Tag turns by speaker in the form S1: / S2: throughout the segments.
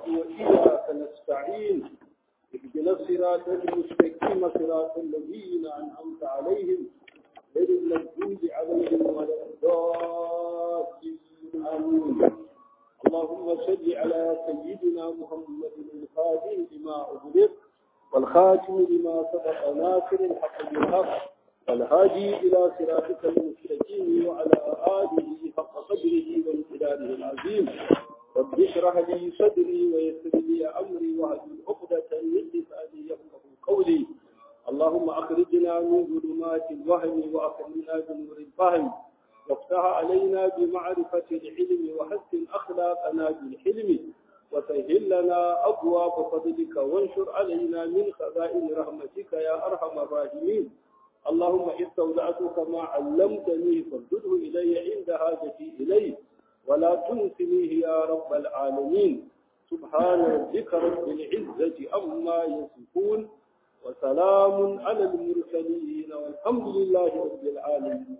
S1: وإياك نستعين اهدنا الصراط المستقيم صراط الذين أنعمت عليهم غير المغضوب عليهم ولا الضالين آمين اللهم صل على سيدنا محمد الفاتح لما أغلق والخاتم لما سبق ناصر الحق بالحق والهادي إلى صراطك المستقيم وعلى آله حق قدره وامتداده العظيم رب اشرح لي صدري ويسر لي أمري واهدل عقدة من لساني يفقه قولي اللهم أخرجنا من ظلمات الوهم وأكرمنا بنور الفهم وافتح علينا بمعرفة العلم وحسن أخلاقنا بالحلم وسهل لنا أبواب فضلك وانشر علينا من خزائن رحمتك يا أرحم الراحمين اللهم استودعتك ما علمتني فردده إلي عند حاجتي إليه ولا تنسنيه يا رب العالمين سبحان ربك رب العزة عما يصفون وسلام على المرسلين والحمد لله رب العالمين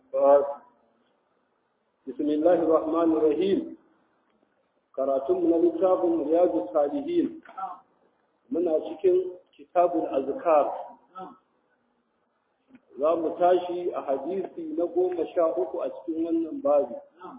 S1: بسم الله الرحمن الرحيم karatun na littafin riyadu salihin muna cikin kitabul azkar za mu tashi a hadisi na goma sha uku a cikin wannan babi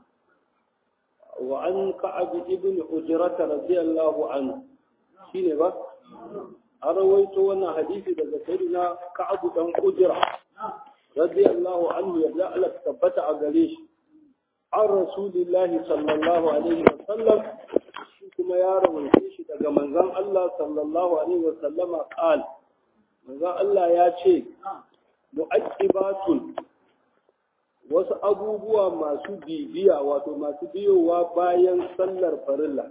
S1: wa an ka'ab ibn ujrata radiyallahu anhu shine ba an rawaito wannan hadisi daga sayyidina ka'ab dan ujra radiyallahu anhu yadda Allah tabbata a gare shi an rasulillahi sallallahu alaihi wasallam shi kuma ya rawaice shi daga manzon Allah sallallahu alaihi wasallama qal manzon Allah ya ce mu'aqibatun wasu abubuwa masu bibiya wato masu biyowa bayan sallar farilla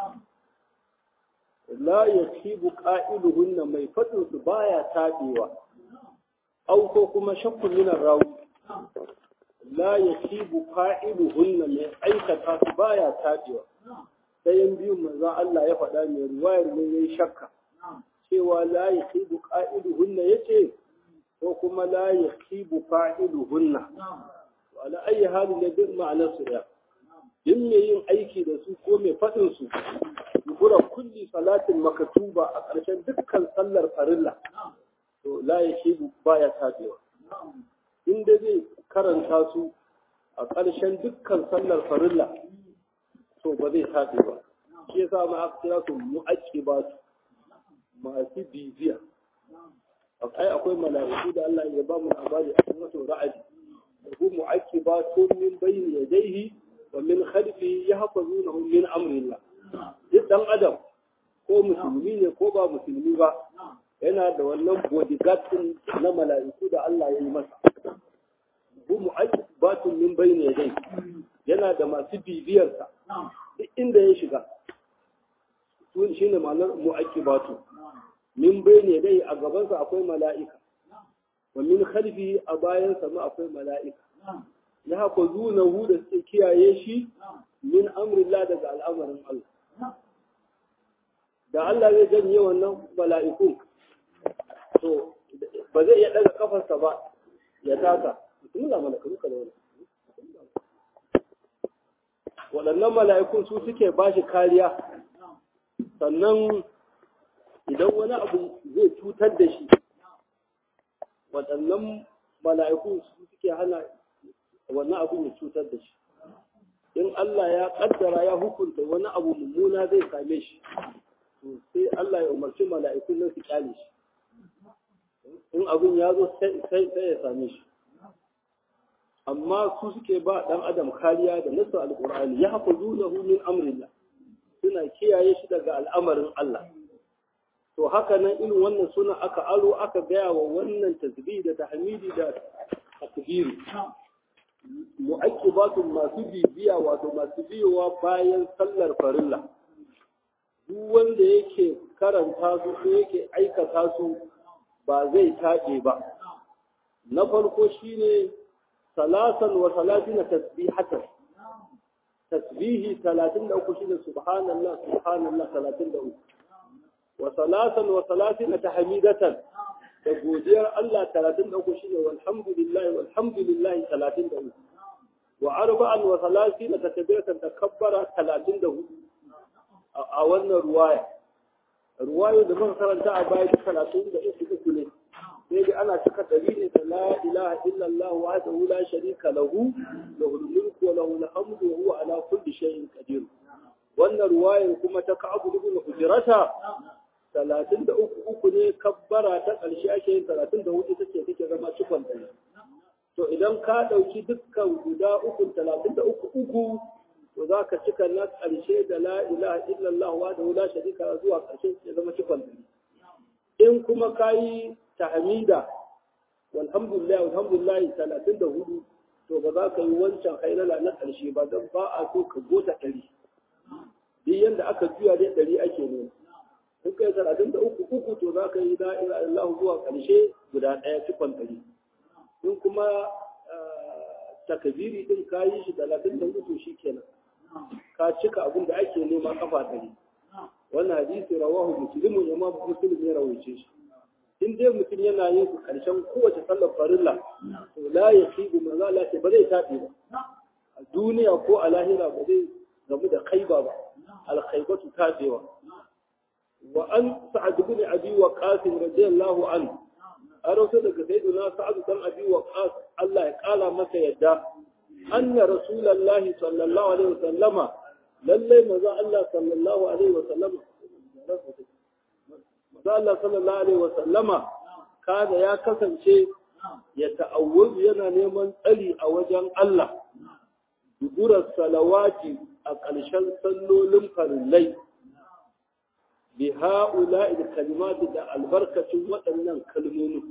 S1: la yasibu qa'iluhunna mai fadin su baya tabewa au ko kuma shakkun min rawi la yasibu fa'iluhunna mai aikata su baya tabewa sayan biyun manzo Allah ya faɗa mai ruwayar ne yayi shakka cewa la yasibu qa'iluhunna yace ko kuma la yasibu fa'iluhunna ala ayi halin da duk ma'anar su da in mai yin aiki da su ko mai faɗin su gura kulli salatin makatuba a ƙarshen dukkan sallar farilla to la yasibu baya tabewa inda zai karanta su a ƙarshen dukkan sallar farilla to ba zai tafi ba shi yasa ma aka kira su mu'aqqi ba su masu bibiya ai akwai mala'iku da Allah ya ba mu labari a cikin wato ra'adi da hu mu'aqqi ba su min bayni yadayhi wa min khalfihi yahfazunahu min amrillah duk dan adam ko musulmi ne ko ba musulmi ba yana da wannan bodyguard din na mala'iku da Allah ya yi masa hu mu'aqibatun min bayni yadayhi yana da masu bibiyarsa duk inda ya shiga tun shine ma'anar mu'aqibatu min bayni yadayhi a gaban sa akwai mala'ika wa min khalfihi a bayan sa ma akwai mala'ika ya haka zunahu da suke kiyaye shi min amrillah daga al'amarin Allah da Allah zai janye wannan mala'ikun to ba zai iya daga kafarsa ba ya taka bismillah malaka duka da wani waɗannan mala'ikun su suke ba shi kariya sannan idan wani abu zai cutar da shi waɗannan mala'ikun su suke hana wannan abu ya cutar da shi in Allah ya ƙaddara ya hukunta wani abu mummuna zai same shi sai Allah ya umarci mala'ikun nan su kyale shi in abin ya zo sai ya same shi amma su suke ba ɗan adam kariya da nasu alƙur'ani ya hafa zunahu min amrillah suna kiyaye shi daga al'amarin Allah to haka nan irin wannan suna aka aro aka gaya wa wannan tasbih da tahmidi da takbiri mu'aqibatun masu bibiya wato masu biyowa bayan sallar farilla duk wanda yake karanta su ko yake aikata su ba zai taɓe ba na farko shine salasan wa salatina tasbihatan tasbihi 33 shine subhanallah subhanallah 33 wa salasan wa salatina tahmidatan da godiyar Allah 33 shine walhamdulillah walhamdulillah 33 wa arba'an wa salatina takbiratan takabbara 34 a wannan ruwaya ruwayo da muka karanta a baya duk talatin da uku uku ne sai dai ana cika dalilin da la ilaha illallah wahdahu la sharika lahu lahul mulku wa lahul hamdu wa huwa ala kulli shay'in qadir wannan ruwayar kuma ta ka'abu ibn hujrata talatin da uku uku ne kabbara ta ƙarshe ake yin talatin da hudu take take zama cikon ɗari to idan ka ɗauki dukkan guda uku talatin da uku uku to za ka cika na ƙarshe da la ilaha illallah wa da la sharika zuwa ƙarshe ya zama cikon ɗari in kuma ka yi tahmida walhamdulillah walhamdulillah talatin da hudu to ba za ka yi wancan hailala na ƙarshe ba don ba a so ka gota ɗari duk yanda aka juya dai ɗari ake nema in kai talatin da uku uku to za ka yi la ilaha illallah zuwa ƙarshe guda ɗaya cikon ɗari in kuma takabiri din ka yi shi talatin da uku shi kenan ka cika abin da ake nema kafa ɗari wannan hadisi rawahu muslimu imam muslim ya rawaice shi in dai mutum yana yin su karshen kowace sallar farilla to la yasibu manzo Allah ce ba zai tafi ba a duniya ko a lahira ba zai gamu da khaiba ba al khaibatu tabewa wa an sa'ad ibn abi waqas radiyallahu anhu an rawaito daga sayyidina sa'ad dan abi waqas Allah ya kala masa yadda anna rasulullahi sallallahu alaihi wasallama lalle maza Allah sallallahu alaihi wasallama maza Allah sallallahu alaihi wasallama kada ya kasance ya ta'awwaz yana neman tsari a wajen Allah duburar salawati a ƙarshen sallolin farillai bi ha'ula da kalimati da albarkacin waɗannan kalmomi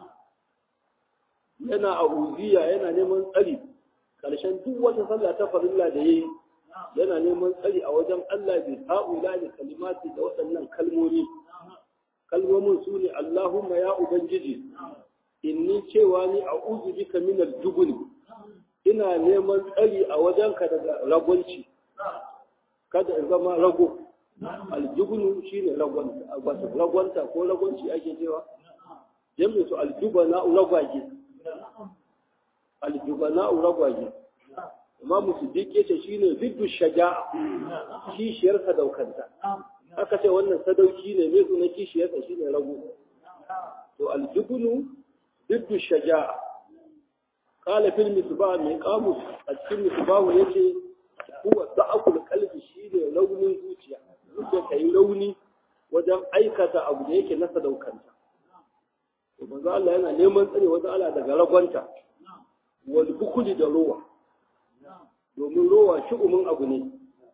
S1: yana a uziya yana neman tsari ƙarshen duk wata sallah ta farilla da yayi yana neman tsari a wajen Allah bi ha'ula da kalimati da waɗannan kalmomi kalmomin su ne Allahumma ya ubangiji inni cewa ni a'udhu bika min al-jubn ina neman tsari a wajenka daga ragwanci kada in zama rago aljubnu shine ragwanta wato ragwanta ko ragwanci ake cewa jami'u su aljubana ragwaje aljubana ragwaje imam siddiq yace shine ziddu shaja'a kishiyar sadaukanta aka ce wannan sadauki ne me sunan kishiyar sa shine rago to aljubnu ziddu shaja'a qala fil misbah mai qamus a cikin misbah yace huwa da'akul qalbi shine raunin zuciya zuciya ta yi rauni wajen aikata abu da yake na sadaukanta. To manzo Allah yana neman tsare wajen Allah daga ragwanta wal bukuli da rowa. Domin rowa shi'umin abu ne.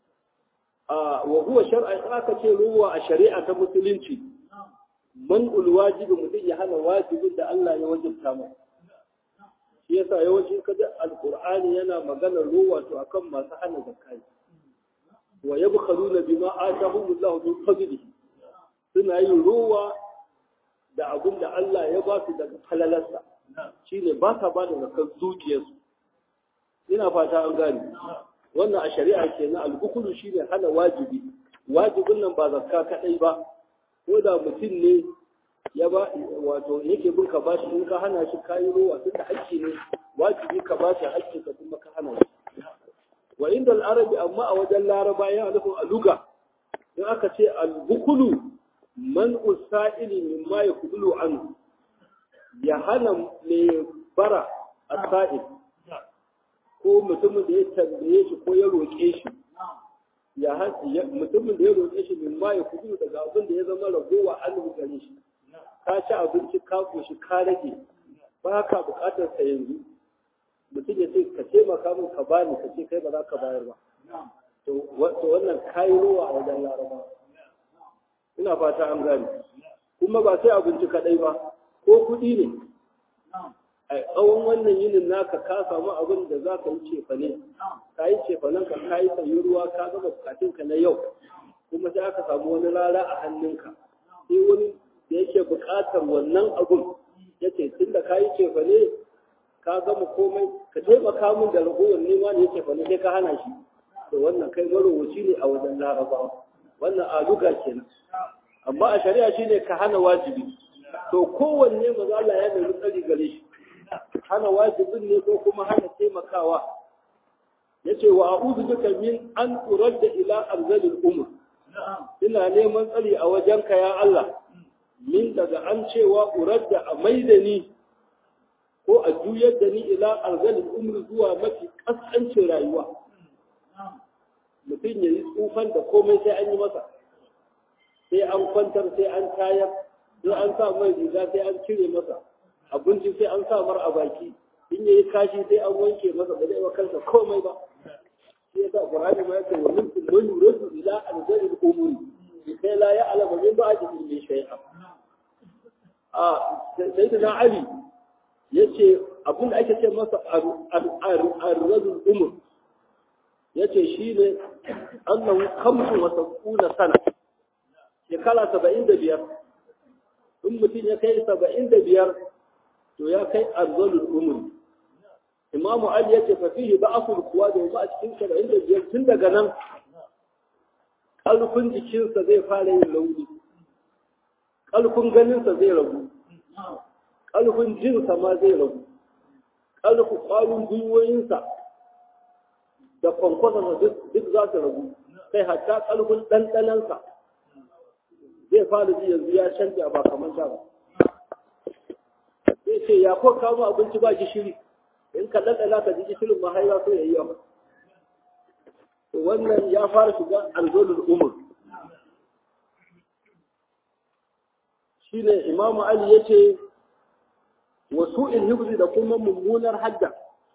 S1: A wa huwa shar'a aka ce rowa a shari'a ta musulunci. Man wajibi mutum ya hana wajibin da Allah ya wajibta masa. Shi yasa yawanci kaji alqur'ani yana maganar rowa to akan masu hana zakka wa yabkhaluna bima atahum Allah min fadlihi suna yin ruwa da abin da Allah ya ba su daga falalarsa shine ba sa ba da zakar dukiyarsu ina fata an gani wannan a shari'a kenan al-ukulu shine hana wajibi wajibin nan ba zakka kadai ba ko da mutum ne ya ba wato yake bin ka bashi in ka hana shi kayi ruwa tunda hakki ne wajibi ka bashi hakki ka kuma ka hana shi wa inda al'arabi amma a wajen laraba yana nufin aluga in aka ce al-bukulu man usa'ili min ma yakulu an ya hana mai bara a sa'il ko mutumin da ya tambaye shi ko ya roƙe shi ya mutumin da ya roƙe shi min ma yakulu daga abin da ya zama ragowa an gare shi ka ci abinci ka koshi ka rage ba ka buƙatar sa yanzu mutum ya ce ka taimaka min ka bani ka ce kai ba za ka bayar ba to wannan kayi ruwa a wajen laraba ina fata an gane kuma ba sai abinci kadai ba ko kuɗi ne a tsawon wannan yinin naka ka samu abin da za ka yi cefane ka yi cefanen ka ka yi sayi ruwa ka gama bukatunka na yau kuma sai aka samu wani rara a hannunka sai wani da yake bukatar wannan abun ya ce tun da ka yi cefane ka gama komai ka taimaka min da ragowar nema ne yake fane sai ka hana shi to wannan kai marowaci ne a wajen larabawa wannan aluga kenan amma a shari'a shine ka hana wajibi to kowanne maza Allah ya nemi tsari gare shi hana wajibin ne ko kuma hana taimakawa yace wa a'udhu bika min an uradda ila arzalil umr ina neman tsari a wajenka ya Allah min daga an cewa uradda a maida ni ko a juyar da ni ila arzalin umri zuwa mafi kaskancin rayuwa mutum ya yi tsufan da komai sai an yi masa sai an kwantar sai an tayar sai an sa mai riga sai an cire masa abinci sai an sa mar a baki in yayi kashi sai an wanke masa ba zai wa kansa komai ba shi yasa qur'ani ma yake wa minkum man yuridu ila arzalil umri kai la ya'lamu min ba'di min shay'a a sayyidina ali yace abin da ake ce masa arzalul umur yace shine annahu khamsu wa sab'una sana shekara saba'in da biyar in mutum ya kai saba'in da biyar to ya kai arzalul umur imamu ali yace fa fihi ba'asul kuwa da ba a cikin saba'in da biyar tun daga nan ƙarfin jikinsa zai fara yin launi ƙarfin ganinsa zai ragu ƙarfin jinsa ma zai ragu ƙarfin ƙwarin gwiwoyinsa da kwankwasarsa duk za su ragu kai hatta ƙarfin ɗanɗanansa zai fara ji yanzu ya canja ba kamar da ba zai ce ya ko kawo abinci ba gishiri in ka ɗanɗana ka ji gishirin ma har ya so ya yi yawa wannan ya fara shiga alzolul umur shine imamu ali ya ce wasu ilhibzi da kuma mummunar hadda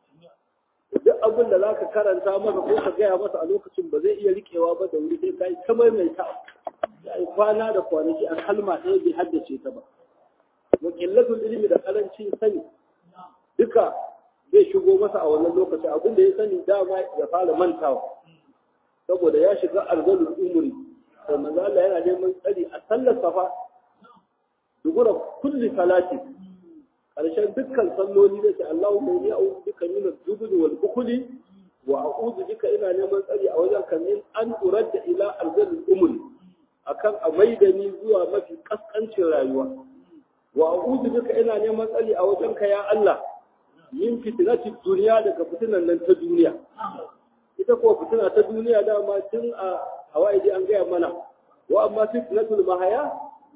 S1: duk abin da za ka karanta masa ko ka gaya masa a lokacin ba zai iya rikewa ba da wuri sai ka yi ta maimaita ya yi kwana da kwanaki a kalma ɗaya bai haddace ta ba wa qillatul ilmi da karancin sani duka zai shigo masa a wannan lokaci abin da ya sani dama ya fara mantawa saboda ya shiga arzalul umri da manzo Allah yana neman tsari a sallar safa dubura kulli salati karshen dukkan salloli da ce Allahumma inni a'udhu bika min al-jubn wal bukhli wa a'udhu bika ina neman tsari a wajen kamin an uradda ila arzalul umri akan a maidani zuwa mafi kaskancin rayuwa wa a'udhu bika ina neman tsari a wajen ka ya Allah min fitnatid duniya daga fitinan nan ta duniya ita kuwa fitina ta duniya dama tun a hawaii an gaya mana wa amma fitnatul mahaya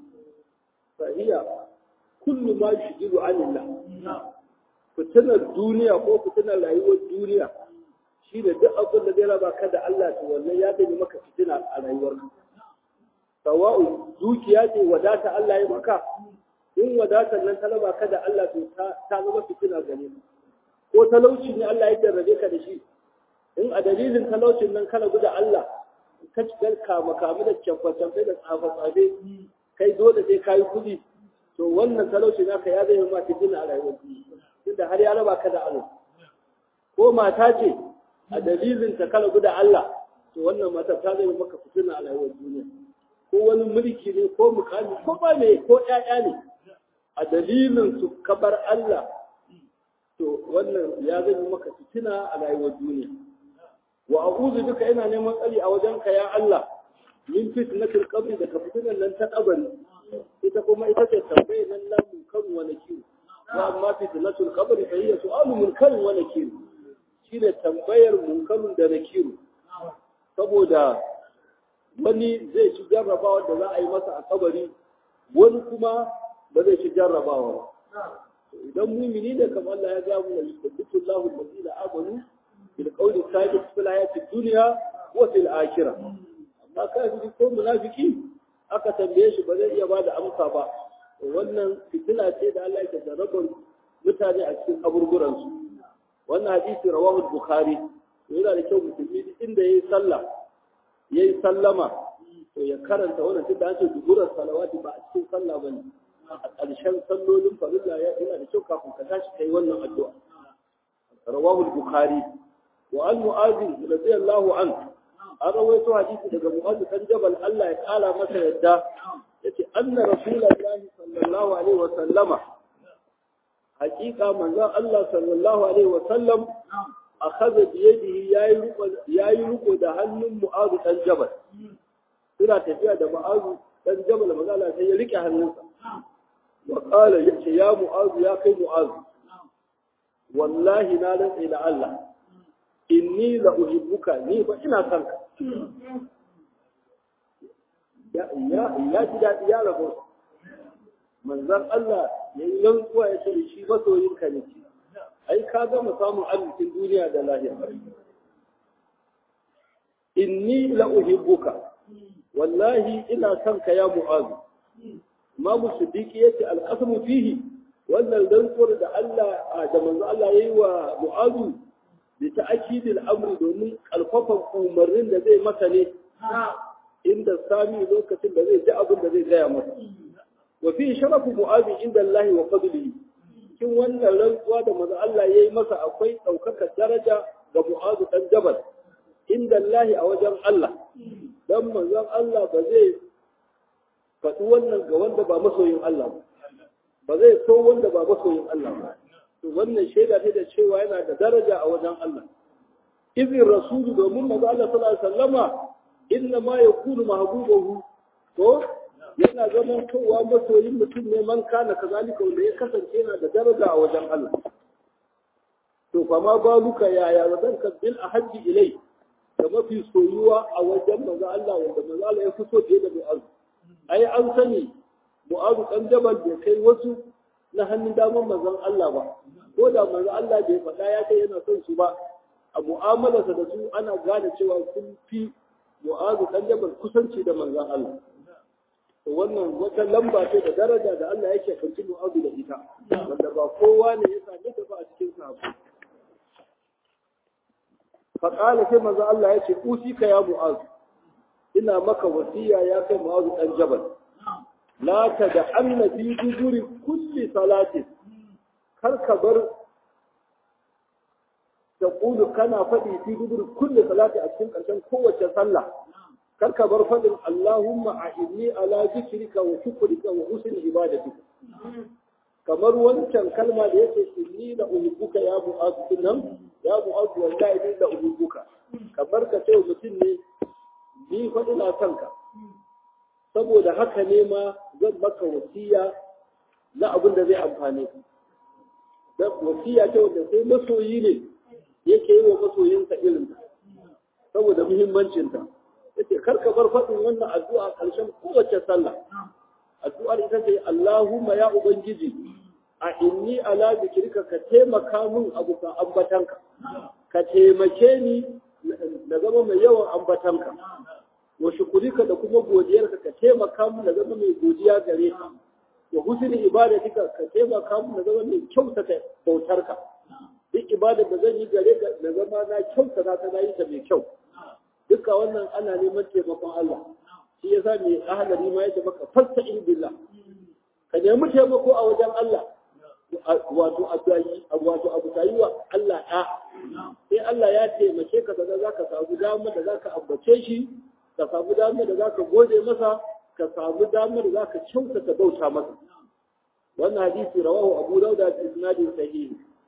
S1: fa hiya kullu ma yushghilu anillah fitinar duniya ko fitinar rayuwar duniya shine duk abin da zai raba ka da Allah to wannan ya bai maka fitina a rayuwarka sawa'u dukiya ce wadata Allah ya maka in wadatar nan ta raba ka da Allah to ta zama fitina gare ka ko talauci ne Allah ya jarrabe ka da shi in a dalilin talaucin nan kana guda Allah ka cikar kama kama da camfe-camfe da tsafe-tsafe kai dole sai ka yi kuɗi to wannan talaucin naka ya zai ma fitina a rayuwar tunda har ya raba ka da Allah ko mata ce a dalilin ta kala guda Allah to wannan mata ta zai maka fitina a rayuwar duniya ko wani mulki ne ko mukami ko ba ne ko ƴaƴa ne a dalilin su kabar Allah to wannan ya zai maka fitina a rayuwar duniya wa a'udhu bika ina neman tsari a wajenka ya Allah min fitnatil qabri da fitinan nan ta kabari ita kuma ita ce tambayar nan la munkar wa nakir wa amma fitnatul qabri fa hiya su'alu munkar wa nakir shine tambayar munkarun da nakiru saboda wani zai ci jarrabawa da za a yi masa a kabari wani kuma ba zai ci jarrabawa ba idan mumini ne kamar Allah ya ga mu yusabbitu Allahu allazina amanu bil qawli thabit fil hayati dunya wa fil akhirah amma kafiri ko munafiki aka tambaye shi ba zai iya bada amsa ba wannan fitina ce da Allah ya jarrabar mutane a cikin kaburburan su wannan hadisi rawahu bukhari to yana da kyau musulmi inda yayi sallah yayi sallama to ya karanta wannan tunda an ce duburar salawati ba a cikin sallah bane a ƙarshen sallolin farilla ya yana da kyau kafin ka tashi kai wannan addu'a rawahu bukhari wa an mu'adh radiyallahu anhu an rawaito hadisi daga mu'adh kan jabal Allah ya kala masa yadda yace anna rasulullahi sallallahu alaihi wa sallama haqiqa manzon Allah sallallahu alaihi wa sallam akhadha bi yadihi yayi ruko yayi ruko da hannun mu'adh dan jabal suna tafiya da mu'adh dan jabal manzon Allah sai ya rike hannunsa وقال يا معاذ يا كي معاذ والله لا رنسي الله إني لأحبك ني فإنا سنك ya ji daɗi ya rabu manzan Allah ya yi rantsuwa ya ce shi masoyinka ne ai ka gama samun arzikin duniya da lahira inni la uhibbuka wallahi ina son ka ya mu'azu imamu siddiqi yace alqasmu fihi wannan rantsuwar da Allah da manzo Allah yayi wa mu'azu bi ta'kidil amri domin kalfafan umarnin da zai masa ne inda sami lokacin da zai ji abin da zai gaya masa wa fi sharafu mu'azu inda Allah wa fadlihi cikin wannan rantsuwa da manzo Allah yayi masa akwai daukakar daraja ga mu'azu dan jabal inda Allah a wajen Allah dan manzon Allah ba zai faɗi wannan ga wanda ba masoyin Allah ba ba zai so wanda ba masoyin Allah ba to wannan shaida ce da cewa yana da daraja a wajen Allah izin rasulu domin manzo Allah sallallahu alaihi wasallama inna ma yakunu mahbubahu to yana zaman kowa masoyin mutum ne man kana kazalika wanda ya kasance yana da daraja a wajen Allah to fa ma baluka yaya wadan ka bil ahaddi ilai da mafi soyuwa a wajen manzo Allah wanda manzo Allah ya fi so fiye da mu'az ai an sani mu'az dan jabal bai kai wasu na hannun daman manzon Allah ba ko da manzo Allah bai faɗa ya kai yana son su ba a mu'amalarsa da su ana gane cewa sun fi mu'az dan jabal kusanci da manzon Allah to wannan wata lamba ce da daraja da Allah yake kanci mu'az da ita wanda ba kowa ne ya same ta ba a cikin sahabbai faƙala sai manzo Allah ya ce usika ya mu'az ina maka wasiya ya kai mu'az dan jabal la da anna fi duburi kulli salati kar ka bar taqulu kana faɗi fi duburi kulli salati a cikin ƙarshen kowace sallah kar ka bar faɗin Allahumma a'inni ala zikrika wa shukrika wa husni ibadatika kamar wancan kalma da yake inni da uhibbuka ya mu'az nan ya mu'az wallahi ni da uhibbuka kamar ka ce mutum ne ni fa ina son ka saboda haka ne ma zan maka wasiya na abin da zai amfane ka dan wasiya ce wanda sai masoyi ne yake yi wa masoyinsa irin ta saboda muhimmancin ta yace kar ka bar faɗin wannan addu'a ƙarshen kowace sallah addu'ar ita ce Allahumma ya Ubangiji a inni ala zikirka ka taimaka min abu ka ambatanka ka taimake ni na zama mai yawan ambatanka wa shukurika da kuma godiyarka ka taimaka min na zama mai godiya gare ka wa husni ibadatika ka taimaka min na zama mai kyautata bautarka duk ibadar da zan yi gare ka na zama na kyautata ta na yi ta mai kyau duka wannan ana neman taimakon Allah shi yasa mai ahalari ma yake maka fasta'in billah ka nemi taimako a wajen Allah wato wato abu tayi wa Allah ɗa sai Allah ya taimake ka da za ka samu damar da za ka ambace shi ka samu damar da za ka gode masa ka samu damar da za ka kyautata bauta masa wannan hadisi rawahu abu dauda bi isnadin sahih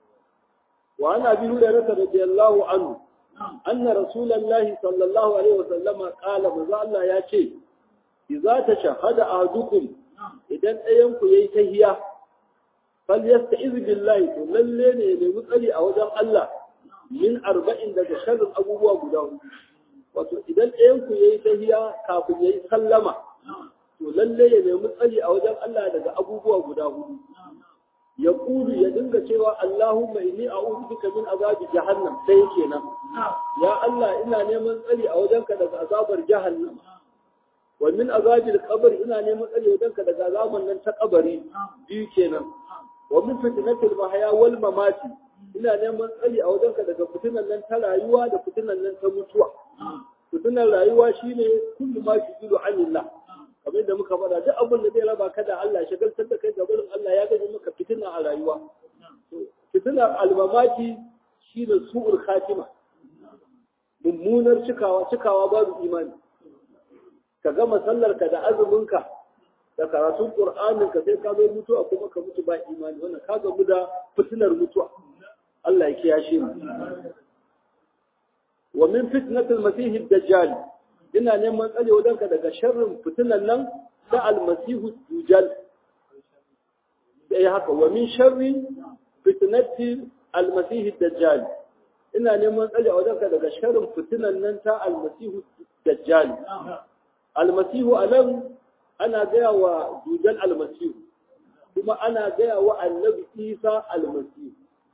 S1: wa ana bi hurairah radiyallahu anhu anna rasulullahi sallallahu alaihi wasallam qala manzo Allah ya ce idza tashahada ahadukum idan ɗayan ku yayi tahiya fal yasta'iz billahi to lalle ne ne mutsali a wajen Allah min arba'in daga sharrin abubuwa guda hudu wato idan ɗayan ku yayi tahiya kafin yayi sallama to lalle ya nemi tsari a wajen Allah daga abubuwa guda hudu ya kudu ya dinga cewa Allahumma inni a'udhu bika min azabi jahannam sai kenan ya Allah ina neman tsari a wajenka daga azabar jahannam wa min azabil qabr ina neman tsari wajenka daga azaban nan ta kabari biyu kenan wa min fitnatil mahya wal mamati ina neman tsari a wajenka daga fitinan nan ta rayuwa da fitinan nan ta mutuwa fitinan rayuwa shine kullu ma shigilu anillah kamar da muka faɗa duk abin da zai raba ka da Allah shagaltar da kai ga barin Allah ya gaji maka fitina a rayuwa fitinar almamaki shi da su'ul khatima mummunar cikawa cikawa babu imani ka gama sallar ka da azumin ka da karatun qur'anin ka sai ka zo mutuwa kuma ka mutu ba imani wannan ka gamu da fitinar mutuwa Allah ya kiyashe mu wa min fitnatil masih ad-dajjal ina neman tsare wajenka daga sharrin fitinan nan da almasihu dujal da ya haka wa min sharri fitnati almasihu dajjal ina neman tsare wajenka daga sharrin fitinan nan ta almasihu dajjal almasihu anan ana gaya wa dujal almasihu kuma ana gaya wa annabi isa almasihu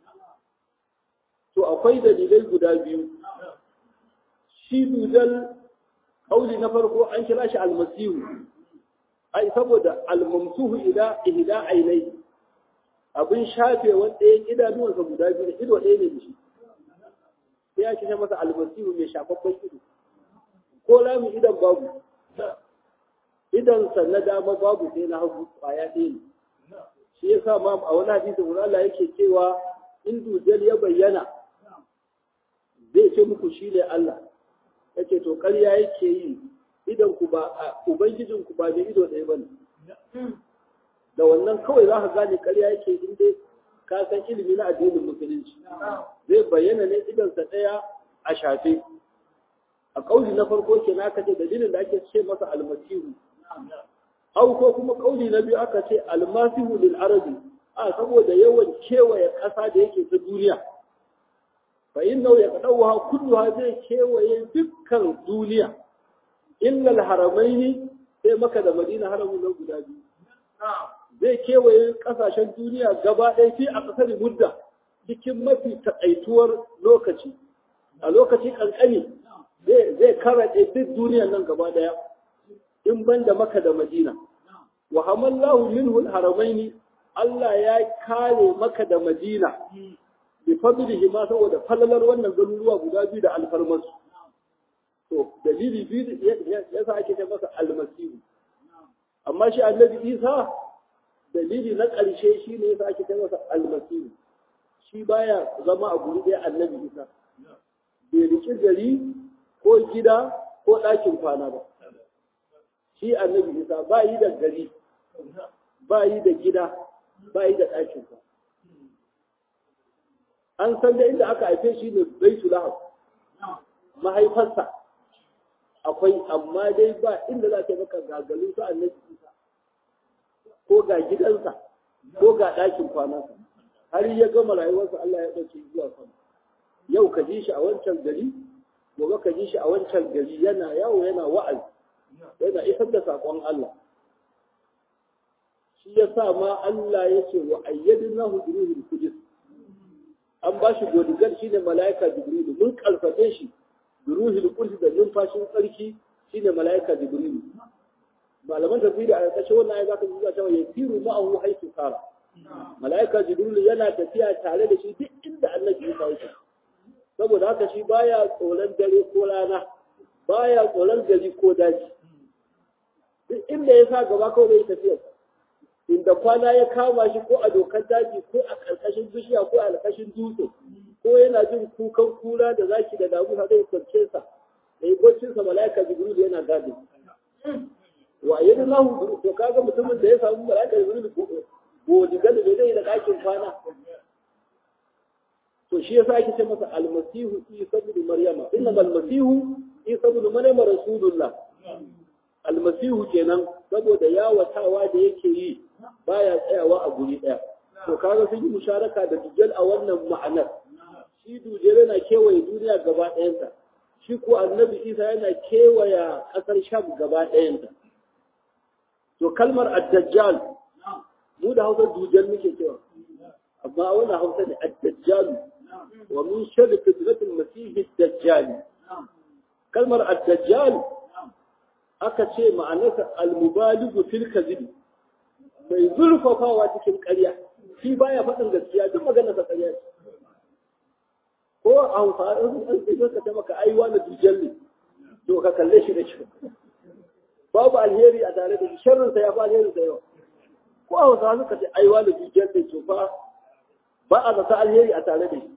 S1: to akwai dalilai guda biyu shi dujal kauli na farko an kira shi almasihu ai saboda almamsuhu ila ihda ainai abin shafe wanda ya idanuwansa guda biyu da ido ɗaya ne da shi sai ya kishe masa almasihu mai shafaffen ido ko lami idan babu idansa na dama babu sai na hagu kwaya ɗaya ne shi ya sa ma a wani hadisi wani Allah yake cewa in dujal ya bayyana zai ce muku shi ne Allah ya ce to ƙarya yake yi idan ku ba ubangijin ku ba da ido ɗaya bane da wannan kawai za ka gane ƙarya yake in dai ka san ilimi na addinin musulunci zai bayyana ne idansa ɗaya a shafe a ƙauli na farko ke na aka ce dalilin da ake ce masa almasihu au ko kuma ƙauli na biyu aka ce almasihu lil arabi a saboda yawan kewaye ƙasa da yake ta duniya fa innahu yaqdawaha kulluha zai kewaye dukkan duniya illa al-haramaini sai maka da madina haramun nan guda biyu zai kewaye kasashen duniya gaba ɗaya fi a ƙasar mudda cikin mafi taƙaituwar lokaci a lokaci ƙanƙani zai karaɗe duk duniyan nan gaba ɗaya in ban da maka da madina wa hamallahu minhu al-haramaini Allah ya kare maka da madina bi fadlihi ma saboda falalar wannan garuruwa guda biyu da alfarmarsu to dalili biyu yasa ake ce masa almasihu amma shi annabi isa dalili na ƙarshe shi ne yasa ake ce masa almasihu shi baya zama a guri ɗaya annabi isa bai riƙi gari ko gida ko ɗakin kwana ba shi annabi isa ba yi da gari ba yi da gida ba yi da ɗakin kwana an san da inda aka haife shi ne baitu lahab mahaifarsa akwai amma dai ba inda za ta maka gagalin su annabi isa ko ga gidansa ko ga ɗakin kwanansa har ya gama rayuwarsa Allah ya ɗauke zuwa sama yau ka ji shi a wancan gari gobe ka ji shi a wancan gari yana yawo yana wa'azi yana isar da saƙon Allah shi ya sa ma Allah ya ce wa ayyadnahu bi ruhil qudus an ba shi godigar shi ne mala'ika jibrilu mun karfafe shi da ruhul qudus da numfashin tsarki shi ne mala'ika jibrilu malaman tafsiri a ƙarƙashin wannan ayat zaka zuwa cewa yasiru ma'ahu haythu sara mala'ika jibrilu yana tafiya tare da shi duk inda annabi ya kawo shi saboda haka shi baya tsoron dare ko rana baya tsoron gari ko daji duk inda ya sa gaba kawai zai tafiya inda kwana ya kama shi ko a dokar daji ko a ƙarƙashin bishiya ko a ƙarƙashin dutse ko yana jin kukan kura da zaki da damu ha zai kwance sa da yi kwancin sa mala'ika jibril yana gadi wa yadda lahu to kaga mutumin da ya samu mala'ika jibril godi gadi bai zai da ɗakin kwana to shi yasa ake ce masa almasihu isa ibn maryama inna almasihu isa ibn maryama rasulullah almasihu kenan saboda yawatawa da yake yi baya tsayawa a guri ɗaya to kaga sun yi musharaka da dujjal a wannan ma'anar shi dujjal yana kewaye duniya gaba ɗayanta shi ko annabi isa yana kewaya ƙasar sham gaba ɗayanta to kalmar ad-dajjal mu da hausa dujjal muke cewa amma wannan hausa ne ad-dajjal wa min sharri fitnatil masih ad-dajjal kalmar ad-dajjal aka ce ma'anarsa al-mubaligu fil kadhib mai zurfafawa cikin ƙarya shi baya faɗin gaskiya duk maganar sa ƙarya ko a hausa an sai ka ta maka aiwa na dujjal ne to ka kalle shi da shi babu alheri a tare da shi sharrin sa ya fi alheri da yawa ko a hausa suka ce aiwa na dujjal ne to fa ba a zata alheri a tare da shi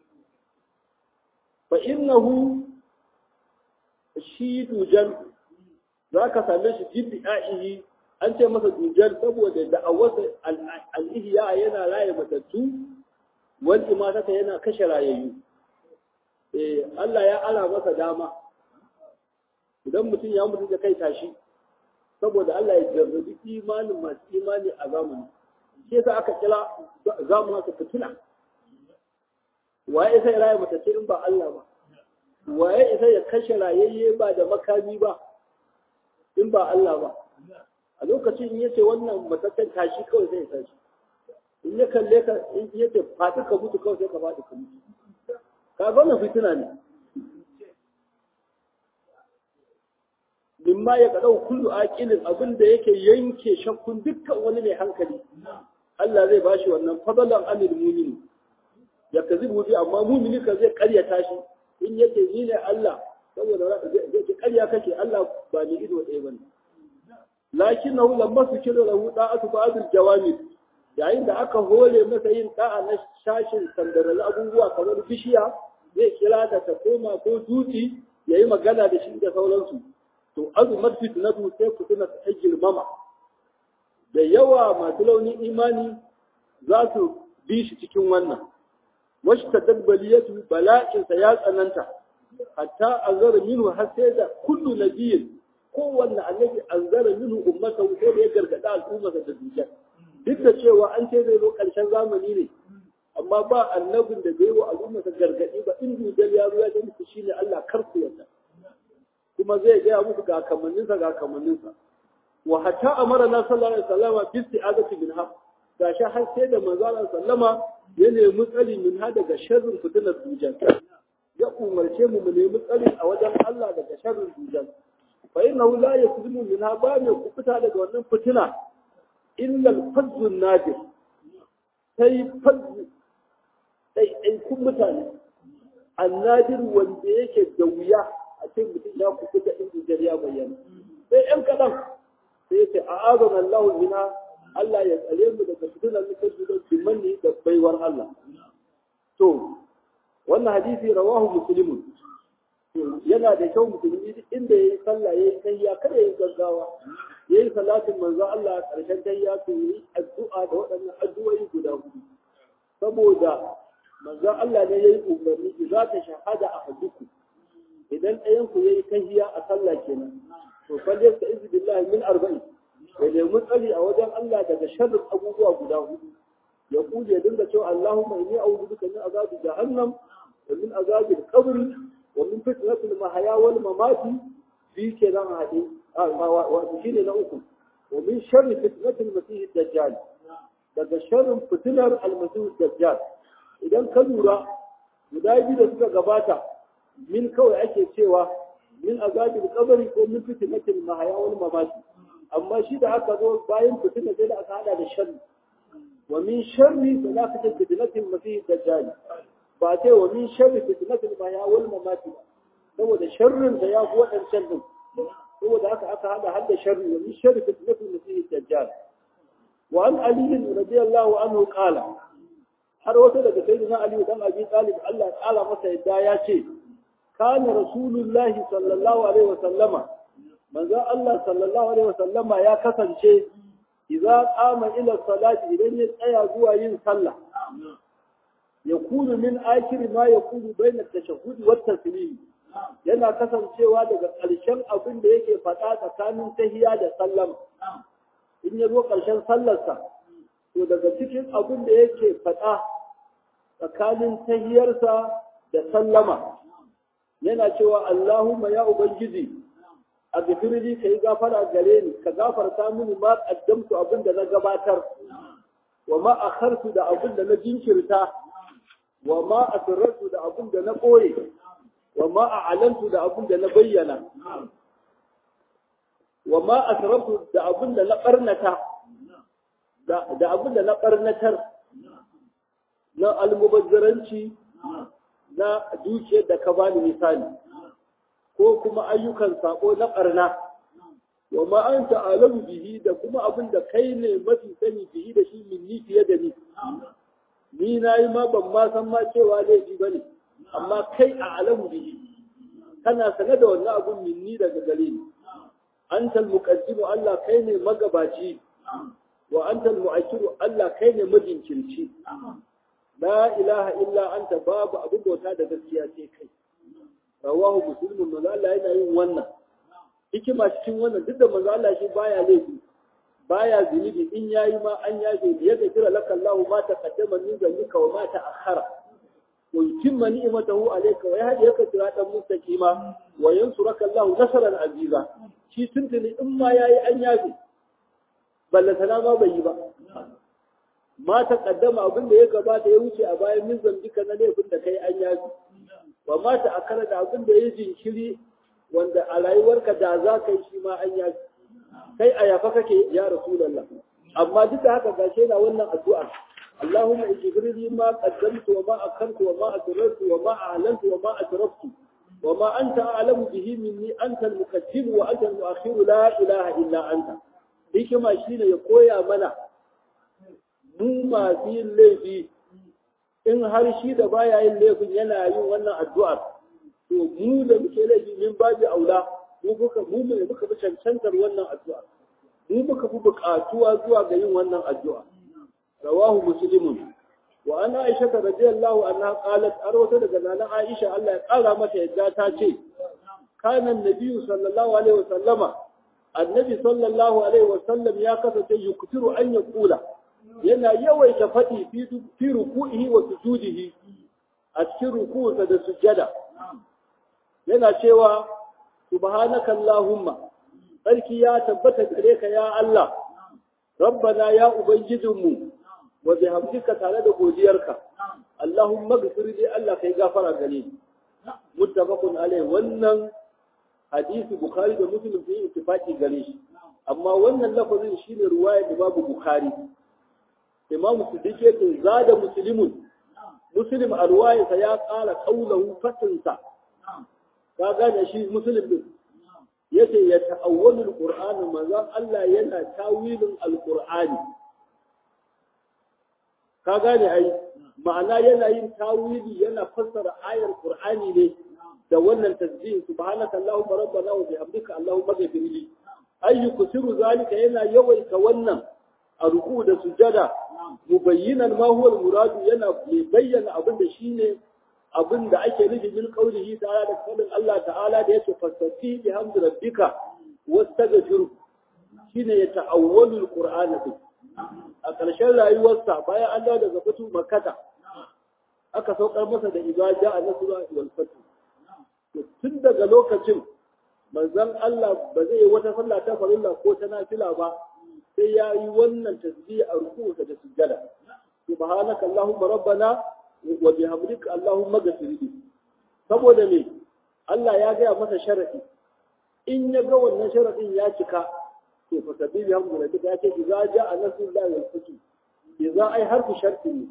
S1: fa innahu shi dujjal za ka same shi jibbi a'ihi an ce masa dujjal saboda da'awarsa al'ihiya yana raye matattu wal imatata yana kashe rayayyu eh Allah ya ara masa dama idan mutum ya mutu da kai tashi saboda Allah ya jarrabi imanin masu imani a zamani shi yasa aka kira zamanin su fitina waye sai raye matattu in ba Allah ba waye isa ya kashe rayayye ba da makami ba in ba Allah ba a lokacin in yace wannan matakan tashi kawai sai tashi in ya kalle ka in yace faɗi ka mutu kawai sai ka faɗi ka mutu ka ga wannan fitina ne mimma ya kadau kullu aqilin abin da yake yanke shakkun dukkan wani mai hankali Allah zai bashi wannan fadalan anil mu'min ya kazibu bi amma mu'mini ka zai karyata shi in yace ni ne Allah saboda zai ce karya kake Allah ba ni ido ɗaya bane lakinnahu lamma sukira lahu da'atu ba'dil jawamid yayin da aka hore masa yin da'a na shashin sandaral abubuwa kamar bishiya zai kira ta ta koma ko dutse yayi magana da shi da sauransu to azumar fitnatu sai fitina ta girmama da yawa masu launin imani za su bi shi cikin wannan wasu ta dabbaliyatu bala'insa ya tsananta hatta azara minhu har sai da kullu nabiyin kowanne annabi anzara minhu ummata sai da ya gargada al'ummarsa da dukkan duk da cewa an ce zai zo ƙarshen zamani ne amma ba annabin da bai wa al'ummarsa gargadi ba in dujal ya zo ya ce muku shine Allah kar ku yarda kuma zai gaya muku ga kamanninsa ga kamanninsa wa hatta amara na sallallahu alaihi wasallama bi isti'azati min ha gashi har sai da manzo Allah sallama ya nemi tsari min ha daga sharrin fitinar dujal ya umarce mu mu nemi tsari a wajen Allah daga sharrin dujal fa innahu la yaslimu min ha ba mai kufuta daga wannan fitina illa al-fazzu nadir sai fazzu dai kun mutane annadir wanda yake da wuya a ce mutum ya kuku da inda ya bayyana sai yan kaɗan sai ya ce a azan Allah mina Allah ya tsare mu daga fitinar mutum da kimanni da baiwar Allah to wannan hadisi rawahu muslimun yana da kyau musulmi duk inda yayi sallah yayi tayya kada yayi gaggawa yayi salatin manzo Allah karshen tayya to yi addu'a da waɗannan addu'o'i guda hudu saboda manzo Allah ne yayi umarni za ta shahada a haduku idan ɗayan ku yayi tahiya a sallah kenan to falle ta izu billahi min arba'in ya nemi tsari a wajen Allah daga sharrin abubuwa guda hudu ya kuje dinga cewa Allahumma inni a'udhu bika min azabi jahannam wa min azabi al-qabr wa min fitnati al-mahya wal mamati fi kenan hade wa shine na uku wa min sharri fitnati al-masih ad-dajjal daga sharrin fitinar al-masih ad-dajjal idan ka lura guda biyu da suka gabata min kawai ake cewa min azabil qabri ko min fitnatil mahya wal mamati amma shi da aka zo bayan fitina sai da aka hada da sharri wa min sharri salafati fitnatil masih dajjal ba ce wa min sharri fitnatil mahya wal mamati saboda sharrin da ya fi wadancan din saboda haka aka hada har da sharri wa min sharri fitnatil masih dajjal wa an ali radiyallahu anhu qala har wata daga sayyidina ali dan abi talib Allah ya kala masa yadda ya ce كان رسول الله صلى الله عليه وسلم من ذا الله صلى الله عليه وسلم يا كسنشي إذا قام إلى الصلاة إذن يتأيى زوا ين صلى يكون من آخر ما يكون بين التشهد والتسليم yana kasancewa daga ƙarshen abin da yake faɗa tsakanin tahiya da sallama in ya zo ƙarshen sallarsa to daga cikin abin da yake faɗa tsakanin tahiyarsa da sallama yana cewa Allahumma ya Ubangiji a gafirji ka yi gafara gare ni ka gafarta mini ma kaddamtu abin da na gabatar wa ma akhartu da abin da na jinkirta wa ma asrartu da abin da na ɓoye wa ma a'lantu da abin da na bayyana wa ma asrartu da abin da na barnata da abin da na barnatar na almubazzaranci na dukiyar da ka bani misali ko kuma ayyukan sako na ɓarna wa ma an ta'alamu bihi da kuma abin da kai ne mafi sani bihi da shi min ni fiye da ni ni na yi ma ban ma san ma cewa laifi ba ne amma kai a alamu bihi kana sane da wannan abun min ni daga gare ni antal muqaddimu Allah kai ne magabaci wa antal mu'akkiru Allah kai ne majinkirci la ilaha illa anta babu abin bauta da gaskiya sai kai rawahu muslimun manzo Allah yana yin wannan hikima cikin wannan duk da manzo Allah shi baya laifi baya zunubi in yayi ma an yaje da yadda kira laka Allah ma taqaddama min zalika wa ma ta'akhkhara wa yutimma ni'matahu alayka wa yahdika siratan mustaqima wa yansuraka Allah nasran aziza shi tuntuni in ma yayi an yafi balla sana ma bai yi ba ma ta kaddama abin da ya gabata ya wuce a bayan min zambika na laifin da kai an yafi wa ma ta akara da abin da ya jinkiri wanda a rayuwarka da za ka yi shi ma an yafi kai a yafa kake ya rasulullah amma duk da haka gashe na wannan addu'a اللهم اجبر لي ما قدمت وما أخرت وما أسررت وما أعلنت وما أسرفت وما أنت أعلم به مني أنت المقدم وأنت المؤخر لا إله إلا أنت ديك ما شينا يقويا منا mu masu yin laifi in har shi da baya yin laifin yana yin wannan addu'ar to mu da muke laifi min babu aula mu muka mu ne muka fi cancantar wannan addu'a mu muka fi buƙatuwa zuwa ga yin wannan addu'a رواه مسلم وأنا عائشة رضي الله عنها قالت أروت لجنان عائشة الله قال متى يجاتا شيء كان النبي صلى الله عليه وسلم النبي صلى الله عليه وسلم يا كفة يكثر أن يقول yana yawaita faɗi fi ruku'ihi wa sujudihi a cikin ruku'unsa da sujjada yana cewa subhanaka allahumma sarki ya tabbata gare ka ya Allah rabbana ya ubangijinmu wa bihamdika tare da godiyarka Allahumma ghfir li Allah kai gafara gare ni muttafaqun alai wannan hadisi bukhari da muslim sun yi ittifaqi gare shi amma wannan lafazin shine ruwaya da babu bukhari imam siddiq yake zada muslimun muslim a ruwayarsa ya ƙara kaulahu fatinsa ka gane shi muslim din yace ya ta'awwalul qur'ani manzon Allah yana tawilin alqur'ani ka gane ai ma'ana yana yin tawili yana fassara ayar qur'ani ne da wannan tasbih subhanaka allahumma rabbana wa bihamdika allahumma ghfir li ayyu kusiru zalika yana yawaita wannan a ruku da sujada mubayyinan ma huwa al-muradu yana bayyana abin da shine abin da ake nufi bil qawlihi ta'ala da kallon Allah ta'ala da yake fasafi bi hamdi rabbika wastaghfiru shine ya ta'awwalu al-qur'ana a ƙarshen rayuwarsa bayan an dawo daga fatu makkata aka saukar masa da ibaja a nasura wal fatu tun daga lokacin manzon Allah ba zai yi wata sallah ta farilla ko ta nafila ba sai ya yi wannan tasbih a ruku'u da sujjada subhanaka allahumma rabbana wa bihamdika allahumma ghfir li saboda me Allah ya gaya masa sharadi in ya ga wannan sharadin ya cika to fa sabbi bihamdika duka ya ce idza jaa nasrullahi wal fath idza ai harfu sharti ne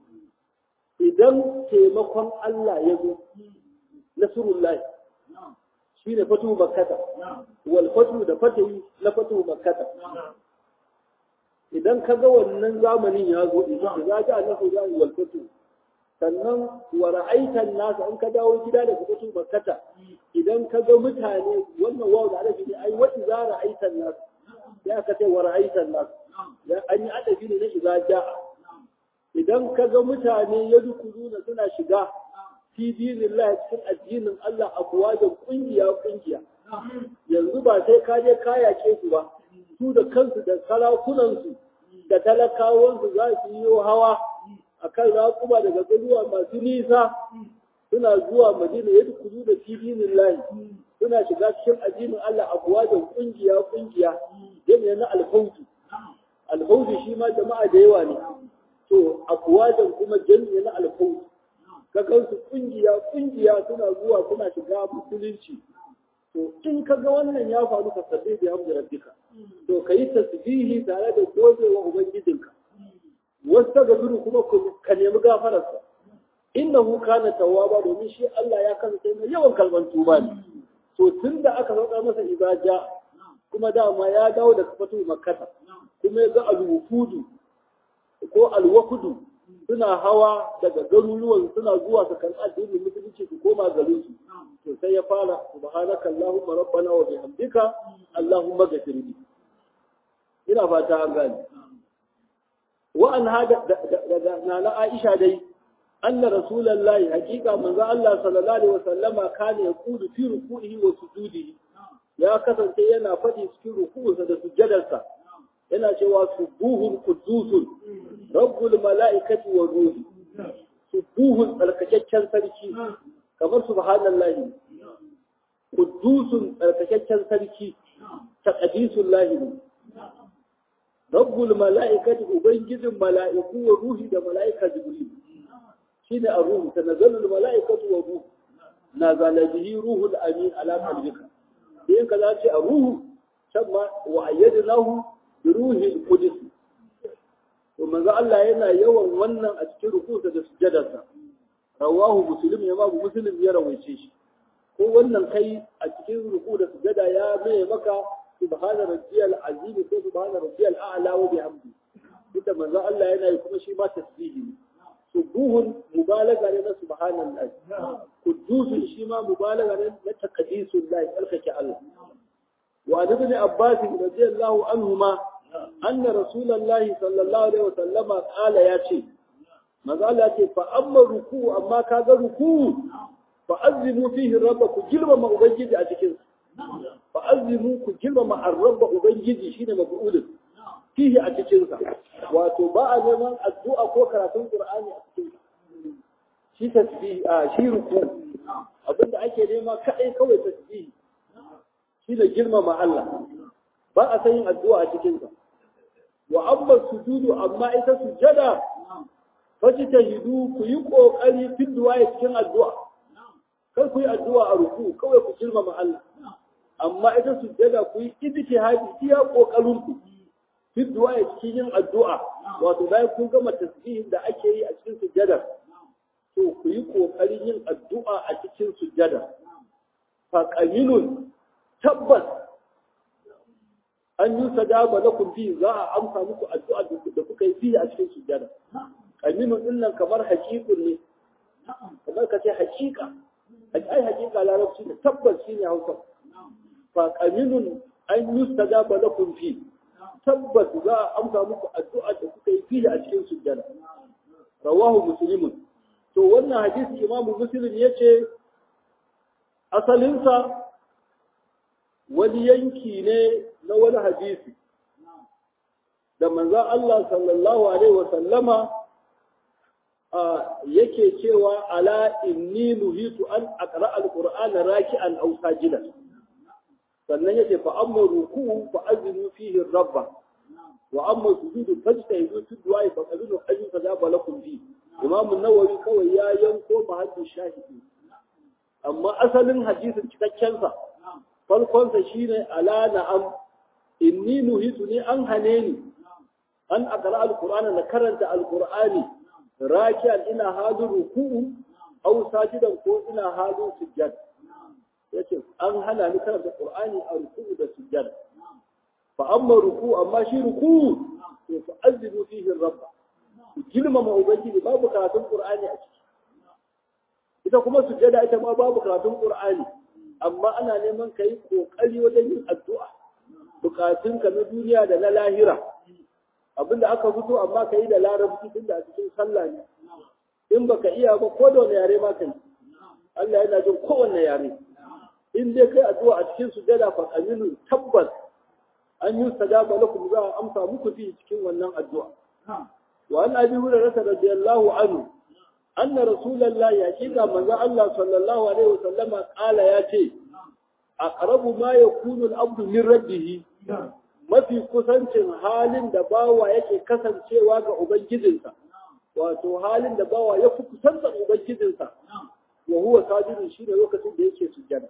S1: idan taimakon Allah ya zo nasrullahi shine fatu makkata wal fatu da fatayi na fatu makkata idan ka ga wannan zamanin ya zo idan za ja na huda wal fatu sannan wa ra'aitan nas in ka dawo gida daga fatu makkata idan ka ga mutane wannan wawu da arabi ne ai wa idza ra'aitan nas ya ka ce wa ra'aitan nas ya an yi adabi ne na idza ja'a idan ka ga mutane ya dukuluna suna shiga fi dinillahi cikin addinin Allah a da kungiya kungiya yanzu ba sai ka je ka yake su ba su da kansu da sarakunansu da talakawansu za su yi hawa a kan raƙuma daga garuwa masu nisa suna zuwa madina ya kudu da fidinin lahi suna shiga cikin addinin Allah a kuwa da ƙungiya ƙungiya jami'a na alfautu alfautu shi ma jama'a da yawa ne to a kuwa da kuma jami'a na alfautu ka kansu ƙungiya ƙungiya suna zuwa suna shiga musulunci to in ka ga wannan ya faru ka sabbi bi hamdi rabbika to ka yi tasbihi tare da gode wa ubangijinka wasta ga duru kuma ka nemi gafararsa innahu kana tawwaba domin shi Allah ya kasance mai yawan kalban tuba ne to tunda aka sauka masa ibaja kuma dama ya dawo daga fatu makkata kuma ya ga alwufudu ko alwakudu suna hawa daga garuruwan suna zuwa su karɓi addinin musulunci su koma garin su to sai ya fara subhanaka allahumma rabbana wa bihamdika allahumma ghfir li ina fata an gane wa an hada daga nana Aisha dai anna rasulullahi hakika manzo Allah sallallahu alaihi wasallama kana yaqudu fi ruku'ihi wa sujudihi ya kasance yana faɗi cikin ruku'unsa da sujjadarsa yana cewa subuhun qudusun rabbul mala'ikati wa ruhi subuhun tsarkakakken sarki kamar subhanallahi quddusun tsarkakakken sarki taqdisul lahi rabbul mala'ikati ubangijin mala'iku wa ruhi da mala'ika jibril shine ar-ruhu tanazzalul mala'ikatu wa ruhu nazala bihi ruhul amin ala qalbika in ka zace ar-ruhu sabma wa ayyadnahu bi ruhil qudus to manzo Allah yana yawan wannan a cikin rukunsa da sujjadarsa rawahu muslim ya ma muslim ya rawaice shi ko wannan kai a cikin ruku da sujjada ya mai maka subhana rabbiyal azim ko subhana rabbiyal a'la wa bihamdi ita manzo Allah yana yi kuma shi ma tasbihi ne subuhun mubalaga ne na subhanallah qudusun shi ma mubalaga ne na taqdisul lahi alkake Allah wa ibn abbas radiyallahu anhuma anna rasulullahi sallallahu alaihi wasallam qala yace manzo Allah ce fa amma ruku amma kaga ruku fa azimu fihi rabbaku girmama ubangiji a cikin fa azimu ku girmama ar-rabba ubangiji shine maf'ulun fihi a cikin sa wato ba a neman addu'a ko karatun qur'ani a cikin shi tasbih a shi ruku abinda ake nema kadai kawai tasbih shi da girmama Allah ba a san yin addu'a a cikin sa wa amma sujudu amma ita sujada fashi ta hidu ku yi kokari fin duwaye cikin addu'a kar ku yi addu'a a ruku kawai ku girmama Allah amma ita sujada ku yi ijtihadi iya kokarin ku fin duwaye cikin yin addu'a wato bayan kun gama tasbihin da ake yi a cikin sujada to ku yi kokarin yin addu'a a cikin sujada fa qaminun tabbas an yi sadaba lakum fi za a amsa muku addu'a da kuka yi fi a cikin sujada aminu din nan kamar haƙiƙun ne kamar ka ce haƙiƙa ai haƙiƙa larabci ne tabbas shi ne hausa fa qaminun an yustajaba lakum fi tabbas za a amsa muku addu'a da kuka yi fi a cikin sujjada rawahu muslimun to wannan hadisi imamu muslim yace asalinsa wani yanki ne na wani hadisi da manzon Allah sallallahu alaihi wa sallama yake cewa ala inni nuhitu an aqra alqur'ana raki'an aw sajidan sannan yace fa amma ruku'u fa azinu fihi rabba wa amma sujudu fajtahidu fi du'a fa qadiru ajin fajaba lakum fi imam an-nawawi kawai ya yanko mahallin shahidi amma asalin hadisin cikakken sa farkon sa shine ala na'am inni nuhitu ni an hane ni an aqra alqur'ana na karanta alqur'ani rakiyan ina halin ruku'u aw sajidan ko ina halin sujjad yace an hana ni karanta qur'ani a ruku'u da sujjad fa amma ruku'u amma shi ruku'u to fa azibu fihi rabb girmama ubangiji babu karatun qur'ani a ciki ita kuma sujjada ita ma babu karatun qur'ani amma ana neman kai kokari wajen yin addu'a bukatunka na duniya da na lahira abinda aka fito amma ka yi da larabci tun da a cikin sallah ne in baka iya ba ko da wani yare ma ka yi Allah yana jin kowanne yare in dai kai addu'a a cikin sujada fa aminu tabbas an yi sadaba lakum za a amsa muku fi cikin wannan addu'a wa an abi hurairah radiyallahu anhu anna rasulullahi hakika manzo Allah sallallahu alaihi wasallama kala ya ce aqrabu ma yakunu al-abdu min rabbih mafi kusancin halin da bawa yake kasancewa ga Ubangijinsa, wato halin da bawa ya fi kusanta Ubangijinsa, wa huwa sajidin shi da lokacin da yake sujjada.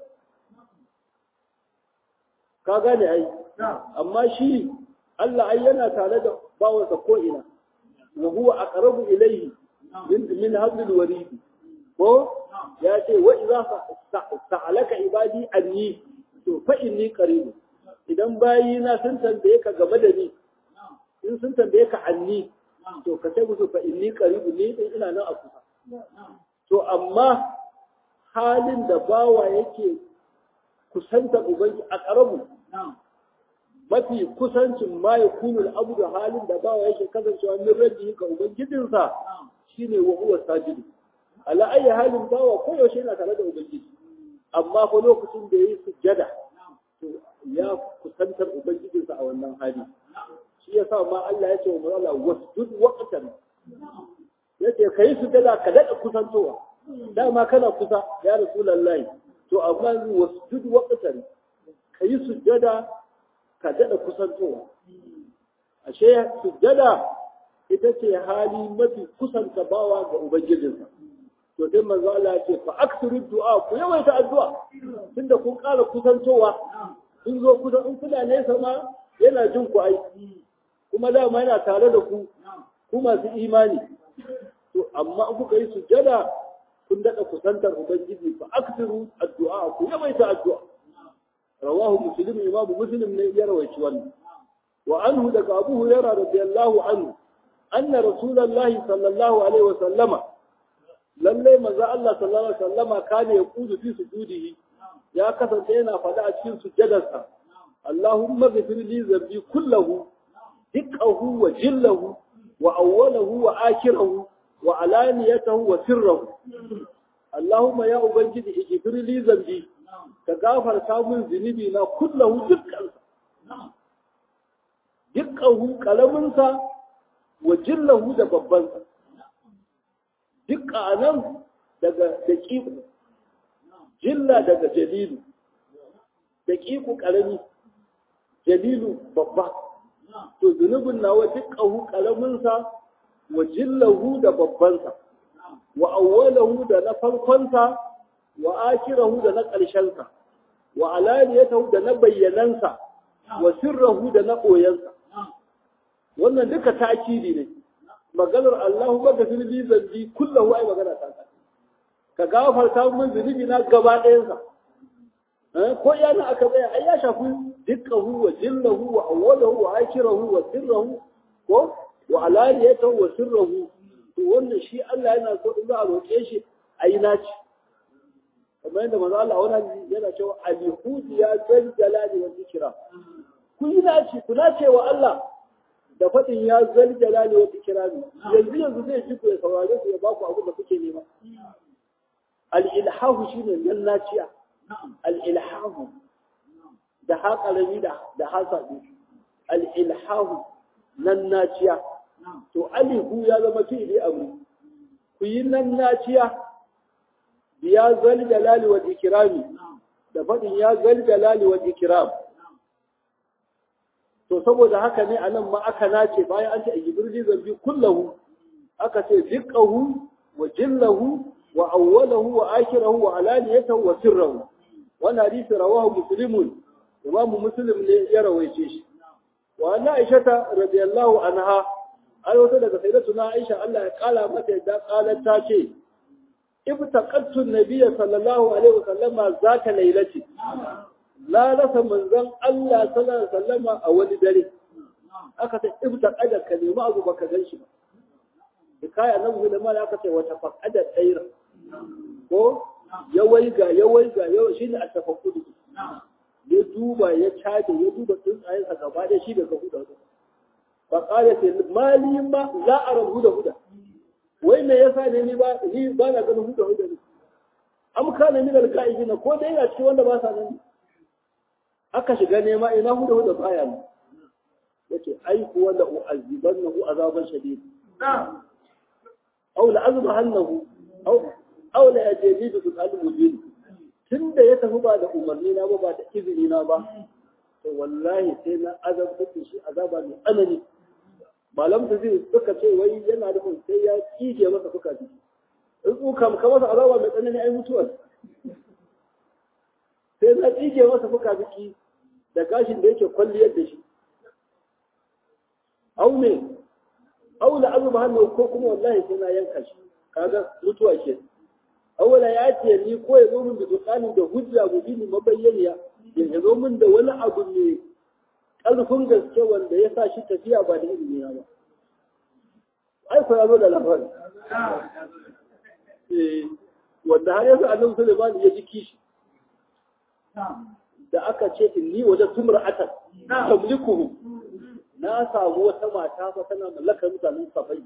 S1: Ka gane ai, amma shi Allah ai yana tare da bawansa ko'ina, wa huwa a ƙarabu ilaihi min hablil waridi. Ko ya ce, wa iza sa'alaka ibadi anni, to fa inni qaribu. idan bayina sun tambaye ka game da ni in sun tambaye ka anni to ka sai musu fa inni qaribu ni din ina nan a kusa to amma halin da bawa yake kusanta ubangi a karamu mafi kusancin ma ya kunu abu da halin da bawa yake kasancewa min rabbi ga ubangijinsa shine wa huwa sajidu ala ayi halin bawa koyaushe yana tare da ubangiji amma fa lokacin da yayi sujjada ya kusantar ubangijinsa a wannan hali shi ya sa ma Allah ya ce wa Allah wasjud waqtan yace kai su dala ka dada kusantowa dama kana kusa ya rasulullahi to amma wasjud waqtan kai sujjada ka dada kusantowa ashe sujjada ita ce hali mafi kusanta bawa ga ubangijinsa to sai manzo Allah ya ce fa aksiru du'a ku yawaita addu'a tunda kun ƙara kusantowa kun zo kusa in kuna nesa ma yana jin ku ai kuma dama yana tare da ku ku masu imani to amma in kuka yi sujjada kun daɗa kusantar ubangiji fa aksiru addu'a ku yawaita addu'a rawahu muslim imam muslim ne ya rawaici wannan wa anhu daga abu hurairah radiyallahu anhu anna rasulullahi sallallahu alaihi wa sallama lalle manzo Allah sallallahu alaihi wa sallama kana yaqudu fi sujudihi ya kasance yana faɗa a cikin sujjadarsa Allahumma ghfir li dhanbi kullahu dikkahu wa jillahu wa awwalahu wa akhirahu wa alaniyatahu wa sirrahu Allahumma ya ubangiji ighfir li dhanbi ka gafarta min zunubi na kullahu dukkan dukkahu kalaminsa wa jillahu da babbansa dukka anan daga daqiqu jilla daga jalilu daqiqu karami jalilu babba to zunubin nawa dukkahu kalaminsa wa jillahu da babbansa wa awwalahu da na farkonsa wa akirahu da na ƙarshensa wa alaniyatahu da na bayyanansa wa sirrahu da na ɓoyensa wannan duka ta'kidi ne maganar Allahu baka zunubi zambi kullahu ai magana ta ka gafarta min zunubi na gaba ɗayansa ko yana aka tsaya ai ya shafi dukkahu wa jillahu wa awwalahu wa akirahu wa sirrahu ko wa alaniyatahu wa sirrahu to wannan shi Allah yana so in za a roƙe shi ayi naci kamar yadda manzo Allah wannan yana cewa al-yahud ya zal jalali wa zikra ku yi naci ku nace wa Allah da fadin ya zal jalali wa zikra yanzu yanzu zai ci ku ya saurare ku ya ba ku abu da kuke nema al-ilhahu shine nan naciya al-ilhahu da haƙarami da da hasabi al-ilhahu nan naciya to alihu ya zama fi'li amri ku yi nan naciya ya zal jalali wa ikrami da fadin ya zal jalali wa ikram to saboda haka ne anan ma aka nace bayan an ce a jibril zambi kullahu aka ce ziqahu wa jillahu wa awwalahu wa akhirahu wa alaniyatahu wa sirrahu wannan hadisi rawahu muslimun imam muslim ne ya rawaice shi wa anna aisha radiyallahu anha ai wata daga sayyidatuna aisha Allah ya kala mata yadda qalat ta ce ibtaqattu an-nabiy sallallahu alaihi wasallam zaka lailati la rasa manzon Allah sallallahu alaihi wasallam a wani dare aka ce ibtaqada ka nemi abu baka gan shi ba hikaya nan gudu ma aka ce wata faqada tsaira ko ya waiga ya waiga ya shine a tafakkudu ya duba ya caje ya duba tsuntsayen sa gaba da shi daga huda fa qala ce mali ma la ara huda huda wai me yasa ne ni ba ni ba na ganin huda huda ne am kana min al ko dai yana cikin wanda ba sa nan aka shiga nema ina huda huda baya ne yace ai kuwa la u'azibannahu azaban shadid aw la azbahannahu aw aw la yajidu bi qalbi mubin tunda ya tafi ba da umarni na ba ba da izini na ba to wallahi sai na azabta shi azaba mai tsanani malam da zai suka ce wai yana da sai ya kije masa fuka ji in tsuka maka masa azaba mai tsanani ai mutuwar sai na kije masa fuka biki da gashin da yake kwalliyar da shi au ne au la azu hannu ko kuma wallahi sai na yanka shi kaga mutuwa ke awala ya ce ni ko ya zo min da dukkanin da hujja mubini mabayyaniya ya zo min da wani abu mai ƙarfin gaske wanda ya sa shi tafiya ba da ilimi na ba ai ko ya zo da labari wanda har yanzu annabi Sulaiman ya ji kishi da aka ce inni wajen tumra'atan tamlikuhu na samu wata mata fa tana mallakar mutanen safai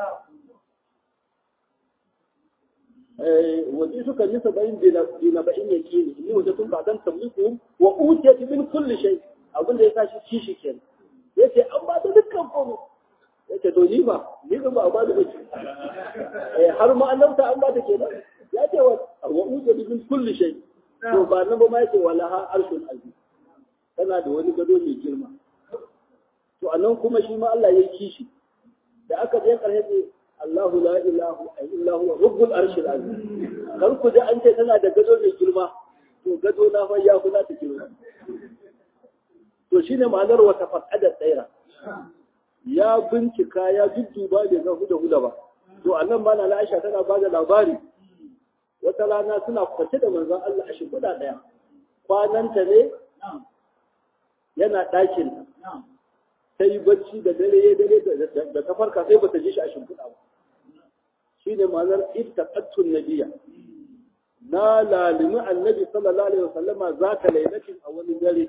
S1: eh wani suka yi saba'in dina ba'in yake ne inni wajen tun ba'dan tamliku wa utiyat min kulli shay abin da ya tashi kishi kenan yace an ba da dukkan komai yace to ni ba ni ba ba ba da bace eh har ma annabta an ba ta kenan ya ce wa wa uja min kulli shay to ba nan ba ma yace wala ha arshul azim tana da wani gado mai girma to anan kuma shi ma Allah ya kishi da aka je karshe ce Allahu la ilaha illa huwa rabbul arshil azim kar ku ji an ce tana da gado mai girma to gado na fa ya kula ta girma to shine ma'anar wata faqada tsaira ya bincika ya dudduba bai ga huda huda ba to annan ma na Aisha tana ba da labari wata rana suna kwace da manzon Allah a shimfiɗa ɗaya kwananta ne yana ɗakin ta yi bacci da dare ya dare da ta farka sai bata ji shi a shimfiɗa ba shi ne ma'anar ittaqattun nabiyya na lalimi annabi sallallahu alaihi wasallama za ta lailatin a wani dare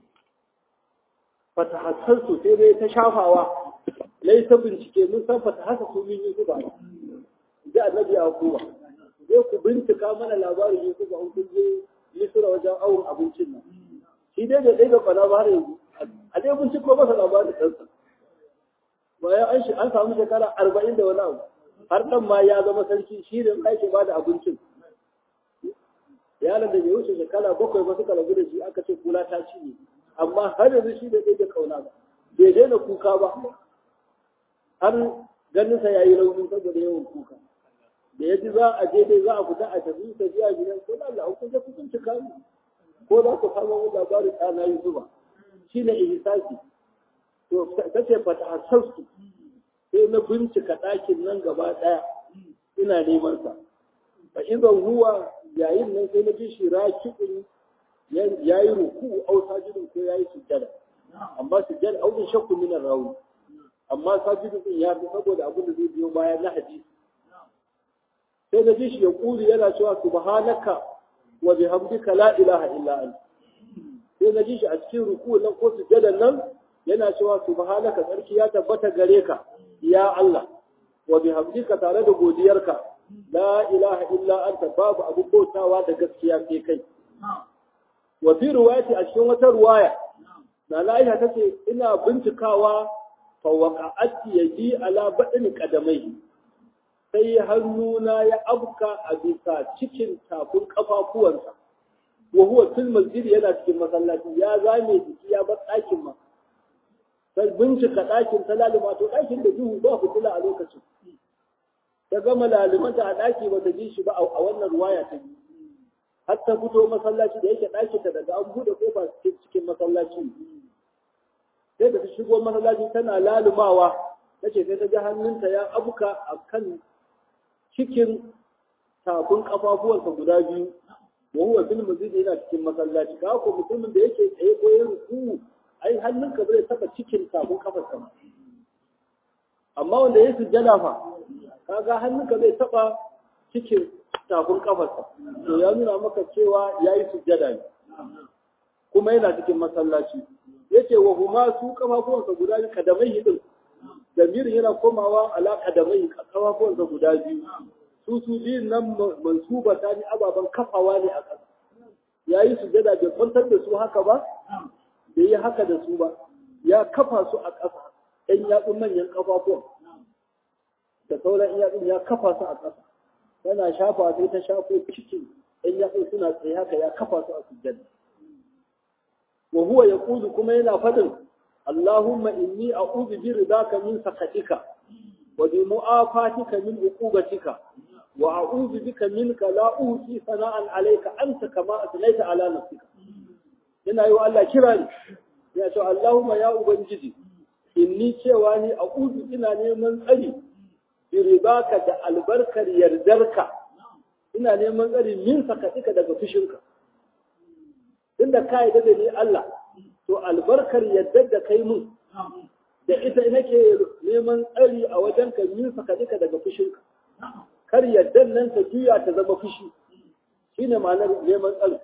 S1: fatahassansu sai dai ta shafawa lai ta bincike mun san fatahassa su min yusuf ba ji annabi a kuwa zai ku bincika mana labarin yusuf an kun je misira wajen awon abincin nan shi dai da ɗaya da kwana ba har yanzu a dai binciko masa labarin ɗansa bayan an shi an samu shekara arba'in da wani abu har ɗan ma ya zama sarki shi da ake ba da abincin yaron da bai wuce shekara bakwai ba suka rabu da shi aka ce kula ta ci ne amma har yanzu shi da ɗaya da kauna ba bai daina kuka ba har ganinsa ya yi rauni saboda yawan kuka da ya ji za a je dai za a fita a tafi tafiya gidan ko da Allah kun je kun cika mu ko za ku samu wani labarin ɗana yi zuba shi ne ihsasi to ta ce fata hasassu sai na bincika ɗakin nan gaba ɗaya ina neman sa fa idan huwa yayin nan sai na ji shi raki'un ya yi ruku au sajidun ko ya yi sujjada amma sujjada au bin shakku min rawi amma sajidun din ya fi saboda abin da zai biyo baya na hadisi sai na ji shi ya kuli yana cewa subhanaka wa bihamdika la ilaha illa anta sai na ji shi a cikin ruku nan ko sujjadan nan yana cewa subhanaka sarki ya tabbata gare ka ya Allah wa bihamdika tare da godiyarka la ilaha illa anta babu abu bautawa da gaskiya sai kai wa fi riwayati a cikin wata riwaya na Aisha tace ina bincikawa fa waqa'at yadi ala badani qadamai sai hannuna ya abka a bisa cikin tafin kafafuwansa wa huwa fil masjid yana cikin masallaci ya zame jiki ya bar ɗakin ma sai bincika ɗakin ta lalima to ɗakin da duhu ba fitila a lokacin ta gama lalimanta a ɗaki ba ta ji shi ba a wannan ruwaya ta yi har ta fito masallaci da yake ɗaki ta daga an buɗe kofa cikin masallaci sai da ta shigo masallaci tana lalumawa ta ce sai ta ji hannunta ya abuka a kan cikin tafin kafafuwansa guda biyu wa huwa fil masjid yana cikin masallaci ka ko mutumin da yake tsaye ko yin ruku ai hannunka bai taba cikin tafin kafarsa ba amma wanda ya sujjada fa kaga hannunka bai taba cikin tafin kafarsa to ya nuna maka cewa yayi sujjada ne kuma yana cikin masallaci yace wa huma su kafafuwansa guda biyu kadamai din damirin yana komawa ala kadamai kafafuwansa guda biyu su su biyun nan mansuba ta ni ababen kafawa ne a ƙasa yayi sujjada bai kwantar da su haka ba bai yi haka da su ba ya kafa su a ƙasa ɗan yatsun manyan ƙafafuwan da sauran yatsun ya kafa su a ƙasa yana shafa sai ta shafo cikin ɗan yatsun suna tsaye haka ya kafa su a sujjada wa huwa yaqulu kuma yana fadin Allahumma inni a'udhu bi ridaka min sakatika wa bi mu'afatika min uqubatika wa a'udhu bika minka la uhsi sana'an alayka anta kama asnaita ala nafsika yana yi wa Allah kira ne ya ce Allahumma ya ubangiji inni cewa ni a'udhu ina neman tsari bi ridaka da albarkar yardarka ina neman tsari min sakatika daga fushinka tunda ka yi da ni Allah to albarkar yardar da kai mun da ita nake neman tsari a wajen ka min sakatika daga fushinka kar yardar nan ta juya ta zama fushi shine ma'anar neman tsari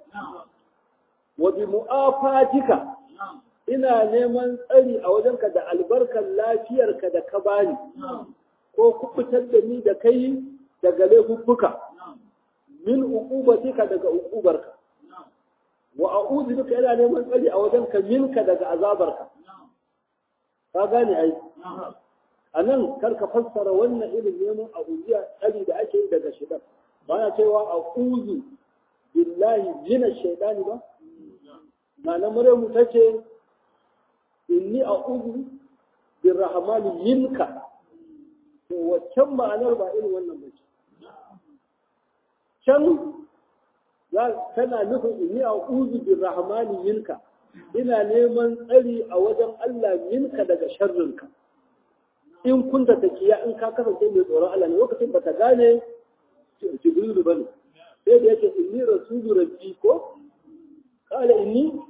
S1: wa bi mu'afatika ina neman tsari a wajenka da albarkar lafiyarka da ka bani ko kubutar da ni da kai daga laifuffuka min uqubatika daga uqubarka wa a'udhu bika ina neman tsari a wajenka minka daga azabarka ka gane ai a nan kar ka fassara wannan irin neman abubuwa tsari da ake yi daga shaidan ba na cewa a uzu billahi jina shaidani ba na na muremu ta ce inni a uzu bin rahamani minka to waccan ma'anar ba irin wannan ba ce can tana nufin inni a uzu bin rahamani minka ina neman tsari a wajen Allah minka daga sharrinka in kunta takiya in ka kasance mai tsoron Allah ne lokacin ba ta gane jibrilu bane sai da yake inni rasulu rabbi ko qala inni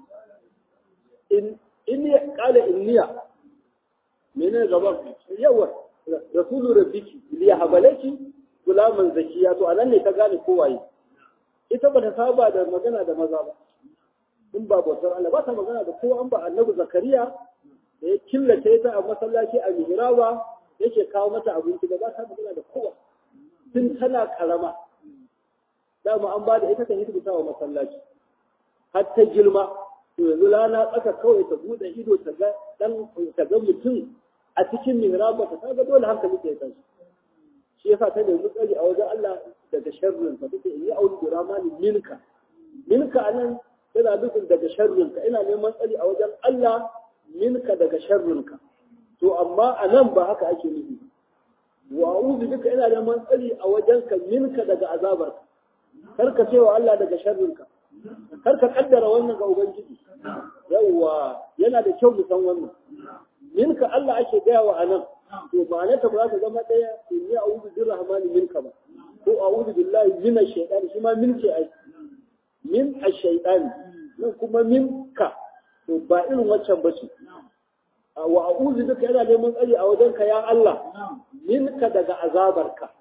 S1: in inni qala inniya menene gaban yawa rasulu rabbiki li habalaki gulaman zakiya to anan ne ta gane ko waye ita ba ta saba da magana da maza ba in ba bautar Allah ba ta magana da kowa an ba annabi zakariya da ya killace ta a masallaci a mihraba yake kawo mata abinci da ba ta magana da kowa tun tana karama dama an ba da ita kan hidimta wa masallaci har ta girma to yanzu rana tsaka kawai ta bude ido ta ga dan ta ga mutum a cikin mihraba ta ga dole hankali ta tashi shi yasa ta nemi tsari a wajen Allah daga sharrin ta take yi auri da ramani minka minka anan tana nufin daga sharrinka ina neman tsari a wajen Allah minka daga sharrinka to amma a nan ba haka ake nufi wa a'udhu bika ina neman tsari a wajenka minka daga azabarka kar ka cewa Allah daga sharrinka kar ka kaddara wannan ga ubangiji yawwa yana da kyau mu san wannan minka Allah ake gaya wa anan to ma'ana ta ba za ta zama daya inni a'udhu birrahmani minka ba ko a'udhu billahi minash shaitani shi ma min ce ai min ash-shaytani nan kuma minka to ba irin waccan bace wa a'udhu bika yana neman tsari a wajenka ya Allah minka daga azabarka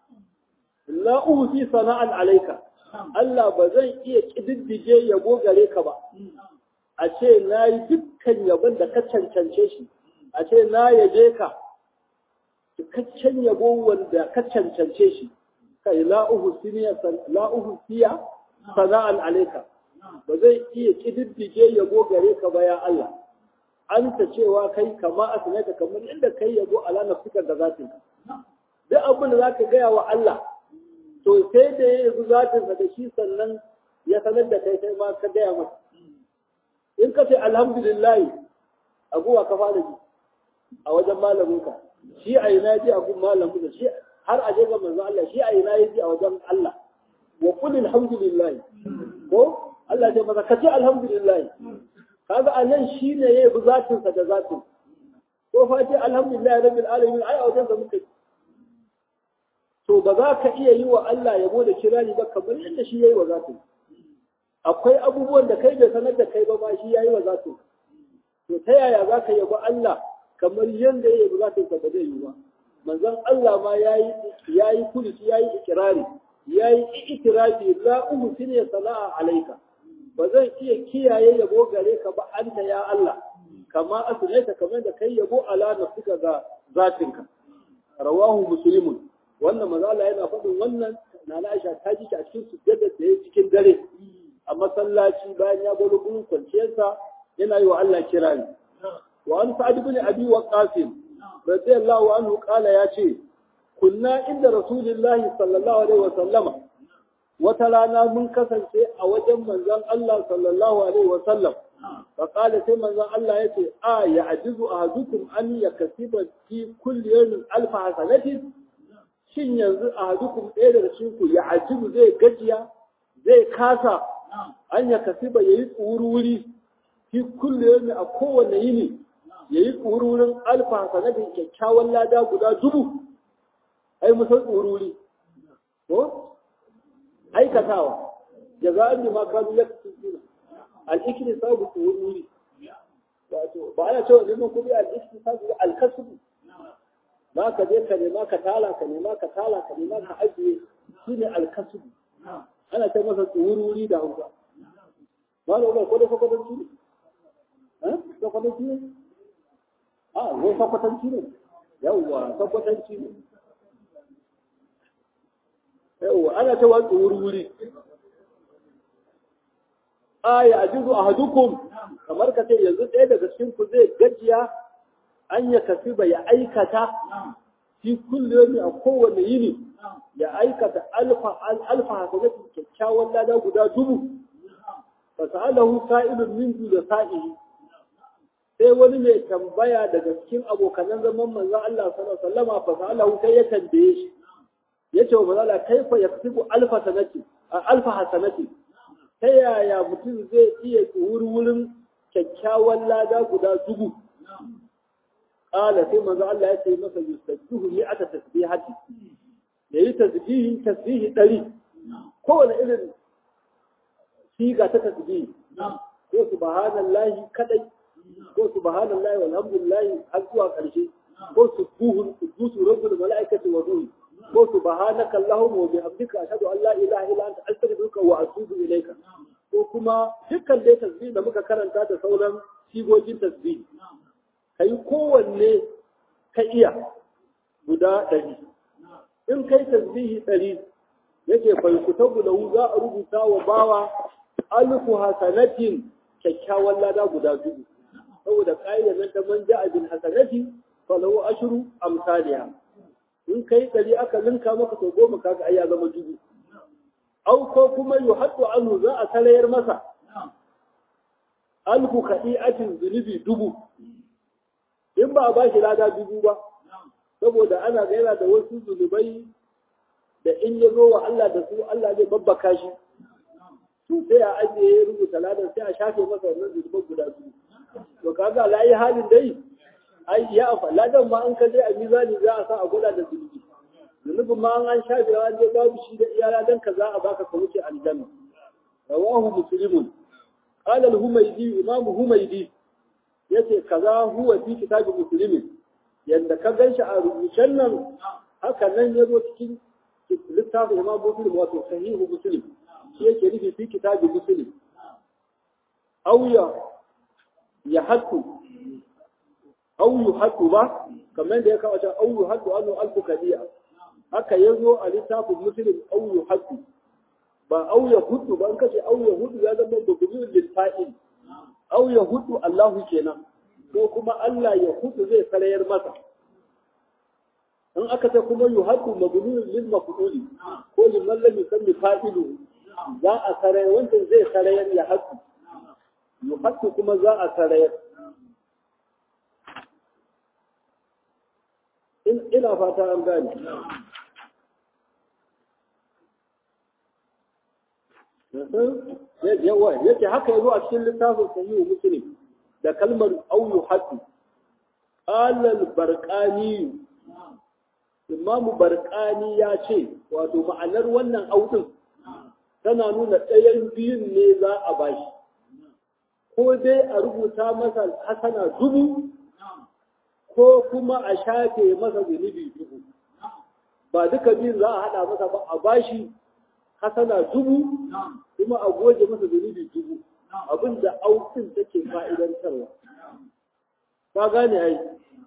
S1: la uhsi sana'an alayka Allah ba zan iya kididdige yabo gare ka ba a ce na yi dukkan yabon da ka cancance shi a ce na yaje ka cikakken yabo wanda ka cancance shi kai la uhsiya la uhsiya sana'an alayka ba zai iya kididdige yabo gare ka ba ya Allah an ta cewa kai kama asnaka kamar inda kai yabo ala nafsika da zatin ka duk abin da zaka gaya wa Allah to sai da ya yi zatin da shi sannan ya sanar da kai kai ma ka gaya masa in ka ce alhamdulillah abuwa ka fara ji a wajen malaminka shi a yi naji a gun malamin shi har a je ga manzo Allah shi a yi naji a wajen Allah wa qul alhamdulillah ko Allah ya masa kace alhamdulillah kaga anan shine yayi bi zatin sa da zatin ko fa ce alhamdulillah rabbil alamin ai a wajen da muka to ba za ka iya yi wa Allah yabo da kirari ba kamar yadda shi yayi wa zatin akwai abubuwan da kai bai sanar da kai ba ba shi yayi wa zatin to ta yaya za ka yabo Allah kamar yadda ya yabi zatin sa ba zai yi ba manzon Allah ma yayi yayi kulisi yayi ikirari yayi itirafi la uhsini sana'a alayka ba zan iya kiyaye yabo gare ka ba anta ya Allah kama asnaita kamar da kai yabo ala nafsika ga zatinka rawahu muslimun wannan manzo Allah yana faɗin wannan na Aisha ta ji a cikin sujjada da yake cikin dare a masallaci bayan ya bolo gurin kwanciyarsa yana yi wa Allah kirari wa an sa'ad ibn abi waqqas radiyallahu anhu qala ya ce kunna inda rasulullahi sallallahu alaihi wa sallama wata rana mun kasance a wajen manzon Allah sallallahu alaihi wa sallam fa qala sai manzon Allah yace a ya ajizu ahadukum an yakasiba fi kulli yawmin alf hasanatin shin yanzu ahadukum ɗaya daga cikin ku ya ajizu zai gajiya zai kasa an ya kasiba yayi tsururi fi kulli yawmin a kowanne yini yayi tsururin alfa hasanatin kyakkyawan lada guda dubu ai musan tsururi ko aikatawa jaza'an bima kanu yaktubuna al-ikri sabu tsururi wato ba ana cewa neman kuɗi al-ikri sabu al-kasbu ba ka je ka nema ka tala ka nema ka tala ka nema ka ajiye shine al-kasbu ana ta masa tsururi da hausa ba da ko da kwakwatanci ne eh kwakwatanci ne a wai kwakwatanci ne yawwa kwakwatanci ne yawwa ana ta watsa wuri aya ajizu ahadukum kamar ka ce yanzu ɗaya daga cikin ku zai gajiya an ya kasiba ya aikata fi kulli a kowane yini ya aikata alfa alfa hasanati kyakkyawan lada guda dubu fa sa'alahu sa'ilun min da sa'ihi sai wani mai tambaya daga cikin abokanan zaman manzon Allah sallallahu alaihi wasallam fa sa'alahu sai ya tambaye shi yace wa manzon Allah kaifa yaktubu alfa sanati alfa hasanati ta yaya mutum zai iya wurin kyakkyawan lada guda dubu qala sai manzo Allah ya ce masa yusabbihu mi'ata tasbihati yayi tasbihi tasbihi dari kowane irin siga ta tasbihi ko subhanallahi kadai ko subhanallahi walhamdulillahi har zuwa karshe ko subuhun qudusu rabbul malaikati wa ruhi ko subhanaka allahumma wa bihamdika ashhadu an la ilaha illa anta astaghfiruka wa atubu ilayka ko kuma dukkan dai tasbih da muka karanta da sauran sigogin tasbih kai kowanne ka iya guda ɗari in kai tasbihi ɗari yake bai kutabu lahu za a rubuta wa bawa alfu hasanatin kyakkyawan lada guda dubu saboda ƙa'idar nan ta man ja'a bil hasanati falahu ashru amsaliha in kai ɗari aka linka maka to goma kaga ai ya zama dubu au ko kuma yuhaddu anhu za a salayar masa alfu kadi'atin zunubi dubu in ba a ba shi lada dubu ba saboda ana ga yana da wasu zunubai da in ya zo wa Allah da su Allah zai babbaka shi su sai a ajiye ya rubuta ladan sai a shafe masa wannan zunuban guda biyu to kaga la yi halin dai ai ya afa ladan ma an ka je a mizani za a sa a gwada da zunubi zunubin ma an shafe an je babu shi da iya ladan ka za a baka ka wuce aljanna rawahu muslimun qala al-humaydi imam humaydi yace kaza huwa fi kitabi muslimin yanda ka ganshi a rubucen nan haka nan ya zo cikin littafin imam muslim wato sahihu muslim shi yake nufi fi kitabi muslim auya ya hattu au yu hattu ba kamar da ya kawo can au yu hattu anu alfu kadiya haka ya zo a littafin muslim au yu hattu ba au ya hudu ba an kace au ya hudu ya zama bugubin lilfa'il au ya hudu Allahu kenan ko kuma Allah ya hudu zai sarayar masa in aka ce kuma yu hadu mabnun lil maf'uli ko liman lam yusammi fa'ilu za a sarayar wanda zai sarayar ya hadu yu hadu kuma za a sarayar in ina fata an gane yawa yake haka yazo a cikin littafin sahihu muslim da kalmar au yuhaddu qala al-barqani imamu barqani ya ce wato ma'anar wannan audin tana nuna ɗayan biyun ne za a bashi ko dai a rubuta masa hasana dubu ko kuma a shafe masa zunubi dubu ba duka biyun za a haɗa masa ba a bashi hasana dubu kuma a goge masa zunubi dubu abin da aukin take fa'idantarwa ka gane ai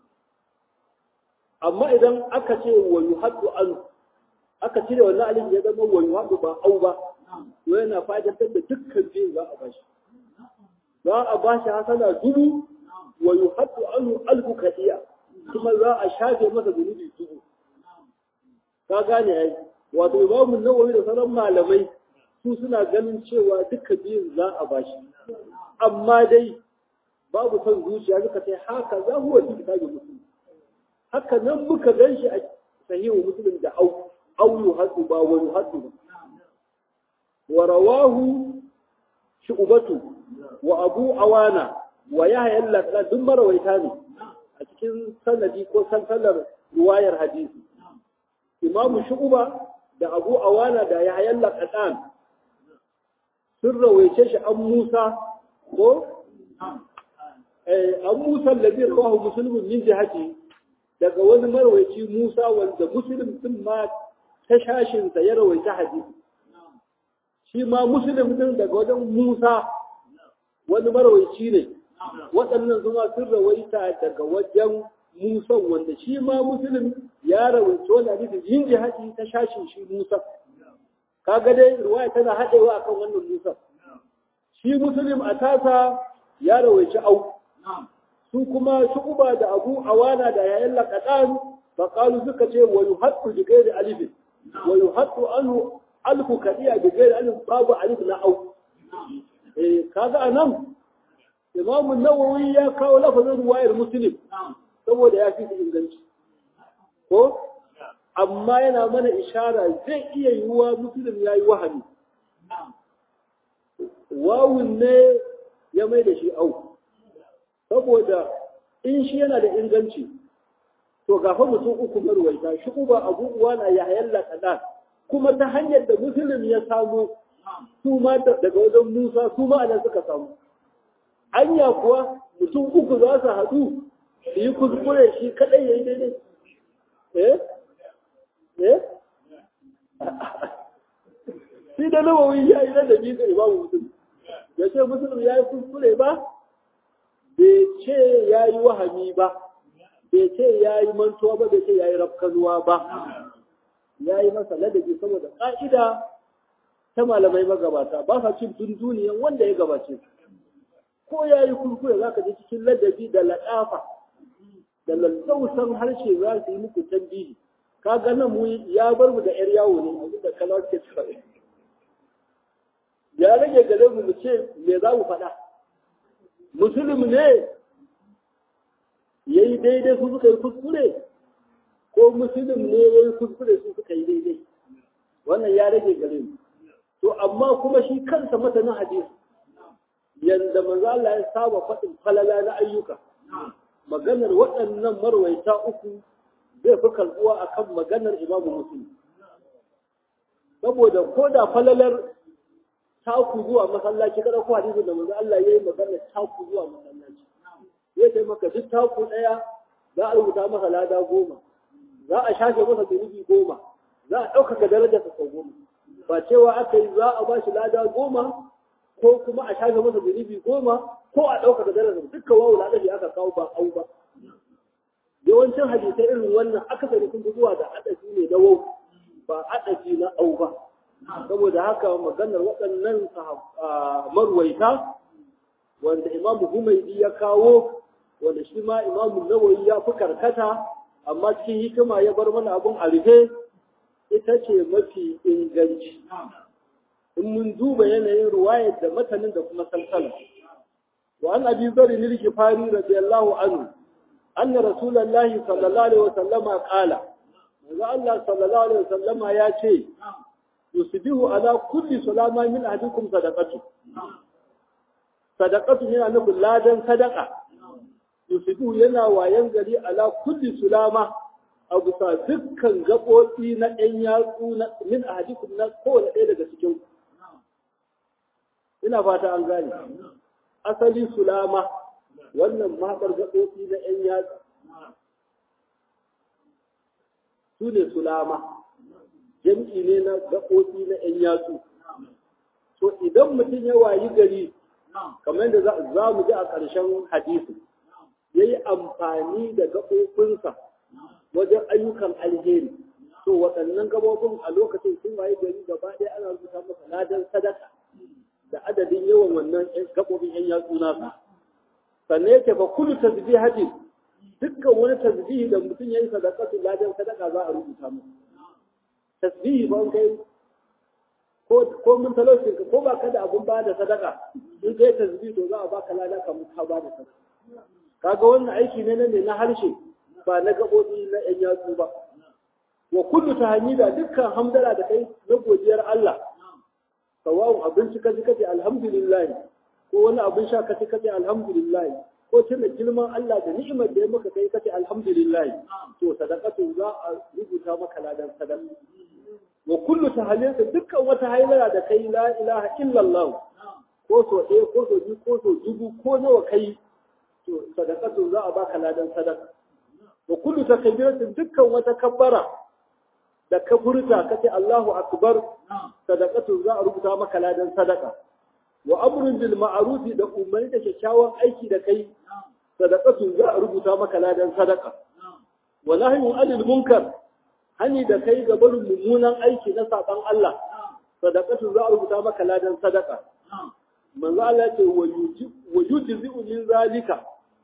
S1: amma idan aka ce wa yuhaddu an aka cire wannan alif ya zama wa yuhaddu ba au ba to yana fa'idantar da dukkan biyun za a bashi za a bashi hasana dubu wa yuhaddu anhu alfu kadiya kuma za a shafe masa zunubi dubu ka gane ai wato imamu nawawi da sauran malamai su suna ganin cewa duka biyun za a bashi amma dai babu son zuciya suka ce haka za huwa fi kitabi muslim haka nan muka gan shi a sahihu muslim da au au yuhaddu ba wa yuhaddu ba wa rawahu shu'batu wa abu awana wa yahya al duk marawaita ne a cikin sanadi ko sansalar riwayar hadisi imamu shu'ba da abu awana da yahya al sun rawaice shi an Musa ko an Musa lazi rawahu muslimun min jihati daga wani marwaci Musa wanda muslim din ma ta shashin sa ya rawaita hadisi shi ma muslim din daga wajen Musa wani marwaci ne waɗannan kuma sun rawaita daga wajen Musa wanda shi ma muslim ya rawaita wani hadisi yin jihati ta shashin shi Musa kaga dai ruwaya tana haɗewa akan wannan Musa shi muslim a tasa ya rawaici au su kuma shu'uba da abu awana da yayin laqadan fa qalu suka ce wa yuhattu bi ghairi alif wa yuhattu anhu alfu kadiya bi ghairi alif babu alif na au eh kaga anan Imam an-Nawawi ya kawo lafazin ruwayar Muslim saboda ya fi inganci ko amma yana mana ishara zai iya yiwuwa Muslim yayi wahami wawun ne ya mai da shi au saboda in shi yana da inganci to gafa mutum uku marwaita shi uba abu uwa na ya hayalla kadan kuma ta hanyar da musulun ya samu su ma daga wajen musa su ma anan suka samu anya kuwa mutum uku za su haɗu su yi kuskure shi kaɗai ya yi daidai eh eh shi da nawawi ya yi ladabi ga imamu musulun ya ce musulun ya yi kuskure ba bai ce ya yi wahami ba bai ce ya yi mantuwa ba bai ce ya yi rafkanuwa ba ya yi masa ladabi saboda ƙa'ida ta malamai magabata ba sa cin dunduniyan wanda ya gabace ko ya yi kurkure za ka ji cikin ladabi da laɗafa da lallausan harshe za su yi muku tambihi ka ga nan mu ya bar mu da yar yawo ne abin da kalmar ke faɗi ya rage gare mu mu ce me za mu faɗa musulmi ne ya yi daidai su suka yi kuskure ko musulmi ne ya yi kuskure su suka yi daidai wannan ya rage gare mu to amma kuma shi kansa masanin hadisi yanda manzo Allah ya saba faɗin falala na ayyuka maganar waɗannan marwaita uku zai fi kalbuwa akan maganar Imam Muslim saboda ko da falalar taku zuwa masallaci kada ko hadisi da manzo Allah yayi maganar taku zuwa masallaci zai kai maka duk taku daya za a rubuta masa lada goma za a shafe masa zunubi goma za a ɗaukaka darajar sa goma ba cewa aka yi za a ba shi lada goma ko kuma a shafe masa zunubi goma ko a ɗaukaka darajar dukkan wawu na ɗafi aka kawo ba au ba yawancin hadisai irin wannan akasari sun fi zuwa da adafi ne na wau ba adafi na au ba saboda haka maganar waɗannan marwaita wanda imamu humaidi ya kawo wanda shi ma imamu nawawi ya fi karkata amma cikin hikima ya bar mana abun a rufe ita ce mafi inganci in mun duba yanayin ruwayar da matanin da kuma salsala wa an abi zari nirki fari radiyallahu anhu anna rasulullahi sallallahu alaihi wasallama qala manzo Allah sallallahu alaihi wasallama ya ce yusbihu ala kulli salama min ahadikum sadaqatu sadaqatu yana nufin ladan sadaqa yusbihu yana wayan gari ala kulli sulama a bisa dukkan gaɓoɓi na ɗan yatsu min ahadikum na kowane ɗaya daga cikin ina fata an gane asali sulama wannan mahaɗar gaɓoɓi na ‘yan yatsu su ne sulama jam'i ne na gaɓoɓi na ‘yan yatsu to idan mutum ya wayi gari kamar yadda za mu ji a ƙarshen hadisi ya yi amfani da gaɓoɓinsa wajen ayyukan alheri to waɗannan gaɓoɓin a lokacin sun wayi gari gaba ɗaya ana rubuta masa ladan sadaka da adadin yawan wannan gaɓoɓin ‘yan yatsu nasa. Sannan yake ba kullu tasbihatin dukkan wani tasbihi da mutum ya yi sadakatu ladan sadaka za a rubuta masa. Tasbihi ba kai ko ko mun talaucin ka ko ba ka da abun ba da sadaka in kai tasbihi to za a baka lada ka ka ba da sadaka. Kaga wannan aiki ne ne na harshe ba na gaɓoɓi na ‘yan yatsu ba. Wa kullu tahmida dukkan hamdala da kai na godiyar Allah sawa'un abinci kaji kace alhamdulillah ko wani abin sha kace kace alhamdulillah ko tuna girman Allah da ni'imar da ya maka kai kace alhamdulillah to sadaqatu za a rubuta maka ladan sadaka wa kullu tahlilka dukkan wata hailala da kai la ilaha illallah ko so ɗaya ko so biyu ko so dubu ko nawa kai to sadaqatu za a baka ladan sadaka wa kullu takbiratin dukkan wata kabbara da ka furta kace Allahu akbar sadaqatu za a rubuta maka ladan sadaka wa amrun bil ma'ruf da umarni da kyakkyawan aiki da kai sadaqatu za a rubuta maka ladan sadaka wa nahyun anil munkar hani da kai ga barin mummunan aiki na saban Allah sadaqatu za a rubuta maka ladan sadaka manzo Allah ya ce wa yujzi min zalika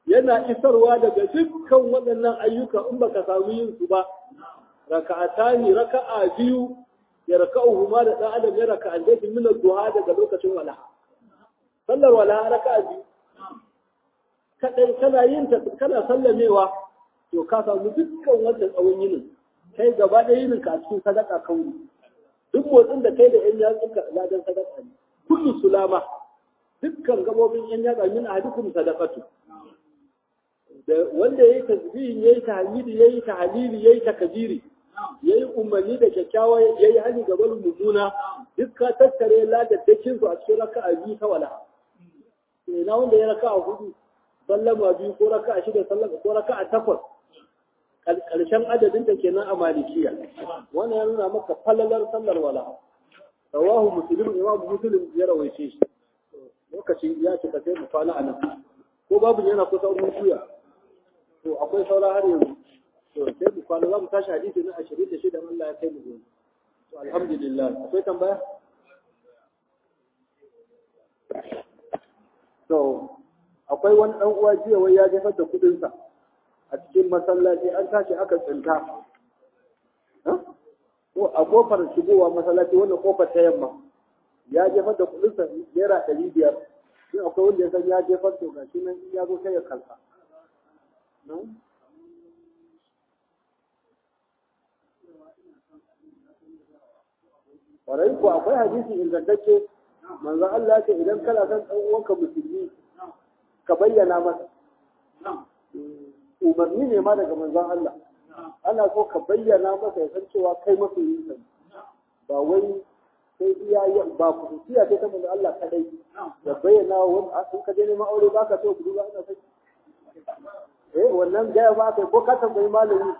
S1: yana isarwa daga dukkan waɗannan ayyuka in baka samu yin su ba raka'atani raka'a biyu ya raka'uhu ma da dan adam ya raka'a da min duha daga lokacin walaha sallar walaha raka'a biyu kadai kana yin ta kana sallamewa to ka samu dukkan wannan tsawon yinin kai gaba da yinin ka a cikin sadaka kauri duk motsin da kai da yan yatsun ka ladan sadaka ne kullu sulama dukkan gabobin yan yatsa min ahadukum sadaqatu da wanda yayi tasbihin yayi tahmidi yayi tahlili yayi takbiri yayi umarni da kyakkyawa yayi hali ga barin mummuna duk ka tattare ladaddakin su a cikin raka'a biyu ta wala ina wanda ya raka'a hudu sallama biyu ko raka'a shida sallama ko raka'a takwas karshen adadin da kenan a malikiya wannan ya nuna maka falalar sallar wala rawahu muslim imam muslim ya rawaice shi lokaci ya cika sai mu kwana a nan ko babu yana kusa mun juya to akwai saura har yanzu to sai mu kwana za mu tashi hadisi na 26 Allah ya kai mu gobe to alhamdulillah akwai tambaya to akwai wani dan uwa jiya wai ya jefar da kudin sa a cikin masallaci an tashi aka tsinta ko a kofar shigowa masallaci wannan kofar ta yamma ya jefar da kudin sa naira ɗari biyar in akwai wanda ya san ya jefar to gashi nan in ya zo sai ya kalsa Kwarai ko akwai hadisi ingantacce manzo Allah ya ce idan kana son ɗan uwanka musulmi ka bayyana masa. Umarni ne ma daga manzon Allah. Ana so ka bayyana masa ya san cewa kai masoyin sa ba wai sai iya yin ba kusuciya ce ta manzo Allah kadai da bayyana wani a sun ka je neman aure baka so ku duba ina sai eh wannan gaya ba kai ko ka tambayi malami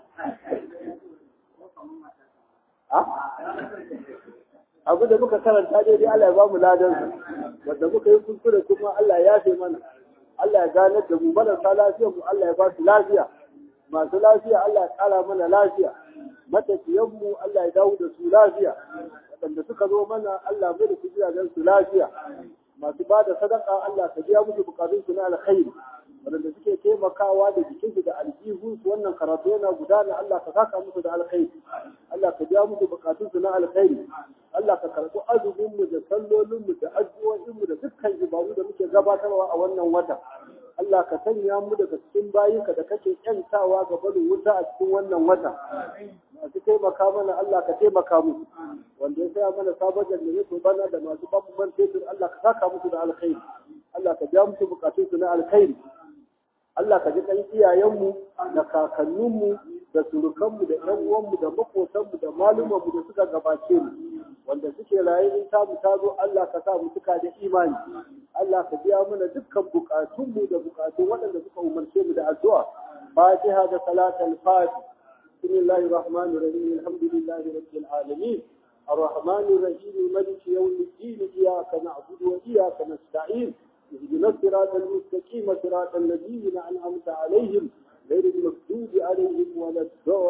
S1: abu da muka karanta dai dai Allah ya ba mu ladan wanda muka yi kuskure kuma Allah ya yafe mana Allah ya ganar da mu marasa lafiyar mu Allah ya ba su lafiya masu lafiya Allah ya kara mana lafiya matafiyan mu Allah ya dawo da su lafiya waɗanda suka zo mana Allah mai da su gidajen su lafiya masu ba da sadaka Allah ka biya musu bukatun su na alkhairi waɗanda suke taimakawa da jikinsu da aljihunsu wannan karatu yana gudana Allah ka saka musu da alkhairi Allah ka biya musu bukatunsu na alkhairi Allah ka karɓi azuminmu da sallolinmu da addu'o'inmu da dukkan ibadu da muke gabatarwa a wannan wata Allah ka sanya mu daga cikin bayinka da kake kyantawa ga barin wuta a cikin wannan wata masu taimaka mana Allah ka taimaka musu wanda ya saya mana sabon jannatu bana da masu babu man fetur Allah ka saka musu da alkhairi Allah ka biya musu bukatunsu na alkhairi Allah ka ji kan iyayenmu da kakanninmu da surukanmu da ƴan uwanmu da makotanmu da malumanmu da suka gabace mu wanda suke raye in ta mu ta zo Allah ka sa mu suka da imani Allah ka biya mana dukkan bukatunmu da bukatun waɗanda suka umarce mu da addu'a Fatiha da salatul Fatiha بسم الله الرحمن الرحيم الحمد لله رب العالمين الرحمن الرحيم ملك يوم الدين إياك نعبد وإياك نستعين اهدنا الصراط المستقيم صراط الذين أنعمت عليهم غير المغضوب عليهم ولا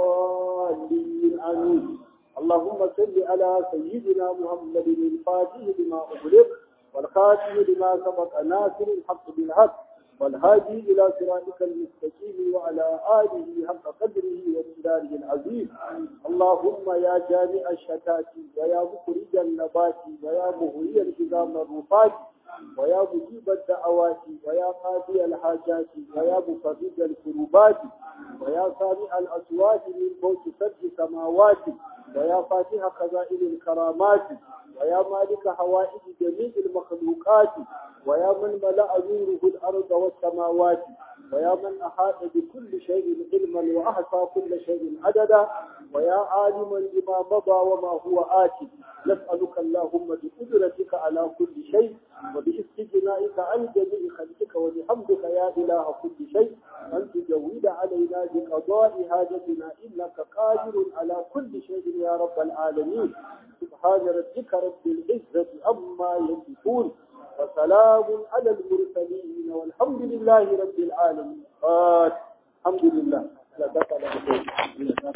S1: الضالين آمين اللهم صل على سيدنا محمد الفاتح لما أغلق والخاتم لما سبق ناصر الحق بالحق والهادي إلى صراطك المستقيم وعلى آله حق قدره ومقداره العظيم اللهم يا جامع الشتات ويا مخرج النبات ويا مهوي الحزام الرفات ويا مجيب الدعوات ويا قاضي الحاجات ويا مفرج الكروبات ويا سامع الأصوات من فوق سبع سماوات ويا فاتح خزائن الكرامات ويا مالك حوائج جميع المخلوقات ويا من ملأ نوره الأرض والسماوات ويا من أحاط بكل شيء علما وأحصى كل شيء عددا ويا عالما بما مضى وما هو آتي نسألك اللهم بقدرتك على كل شيء وباستجنائك عن جميع خلقك وبحمدك يا إله كل شيء أن تجود علينا بقضاء حاجتنا إنك قادر على كل شيء يا رب العالمين سبحان ربك رب العزة عما يصفون وسلام على المرسلين والحمد لله رب العالمين الحمد لله لا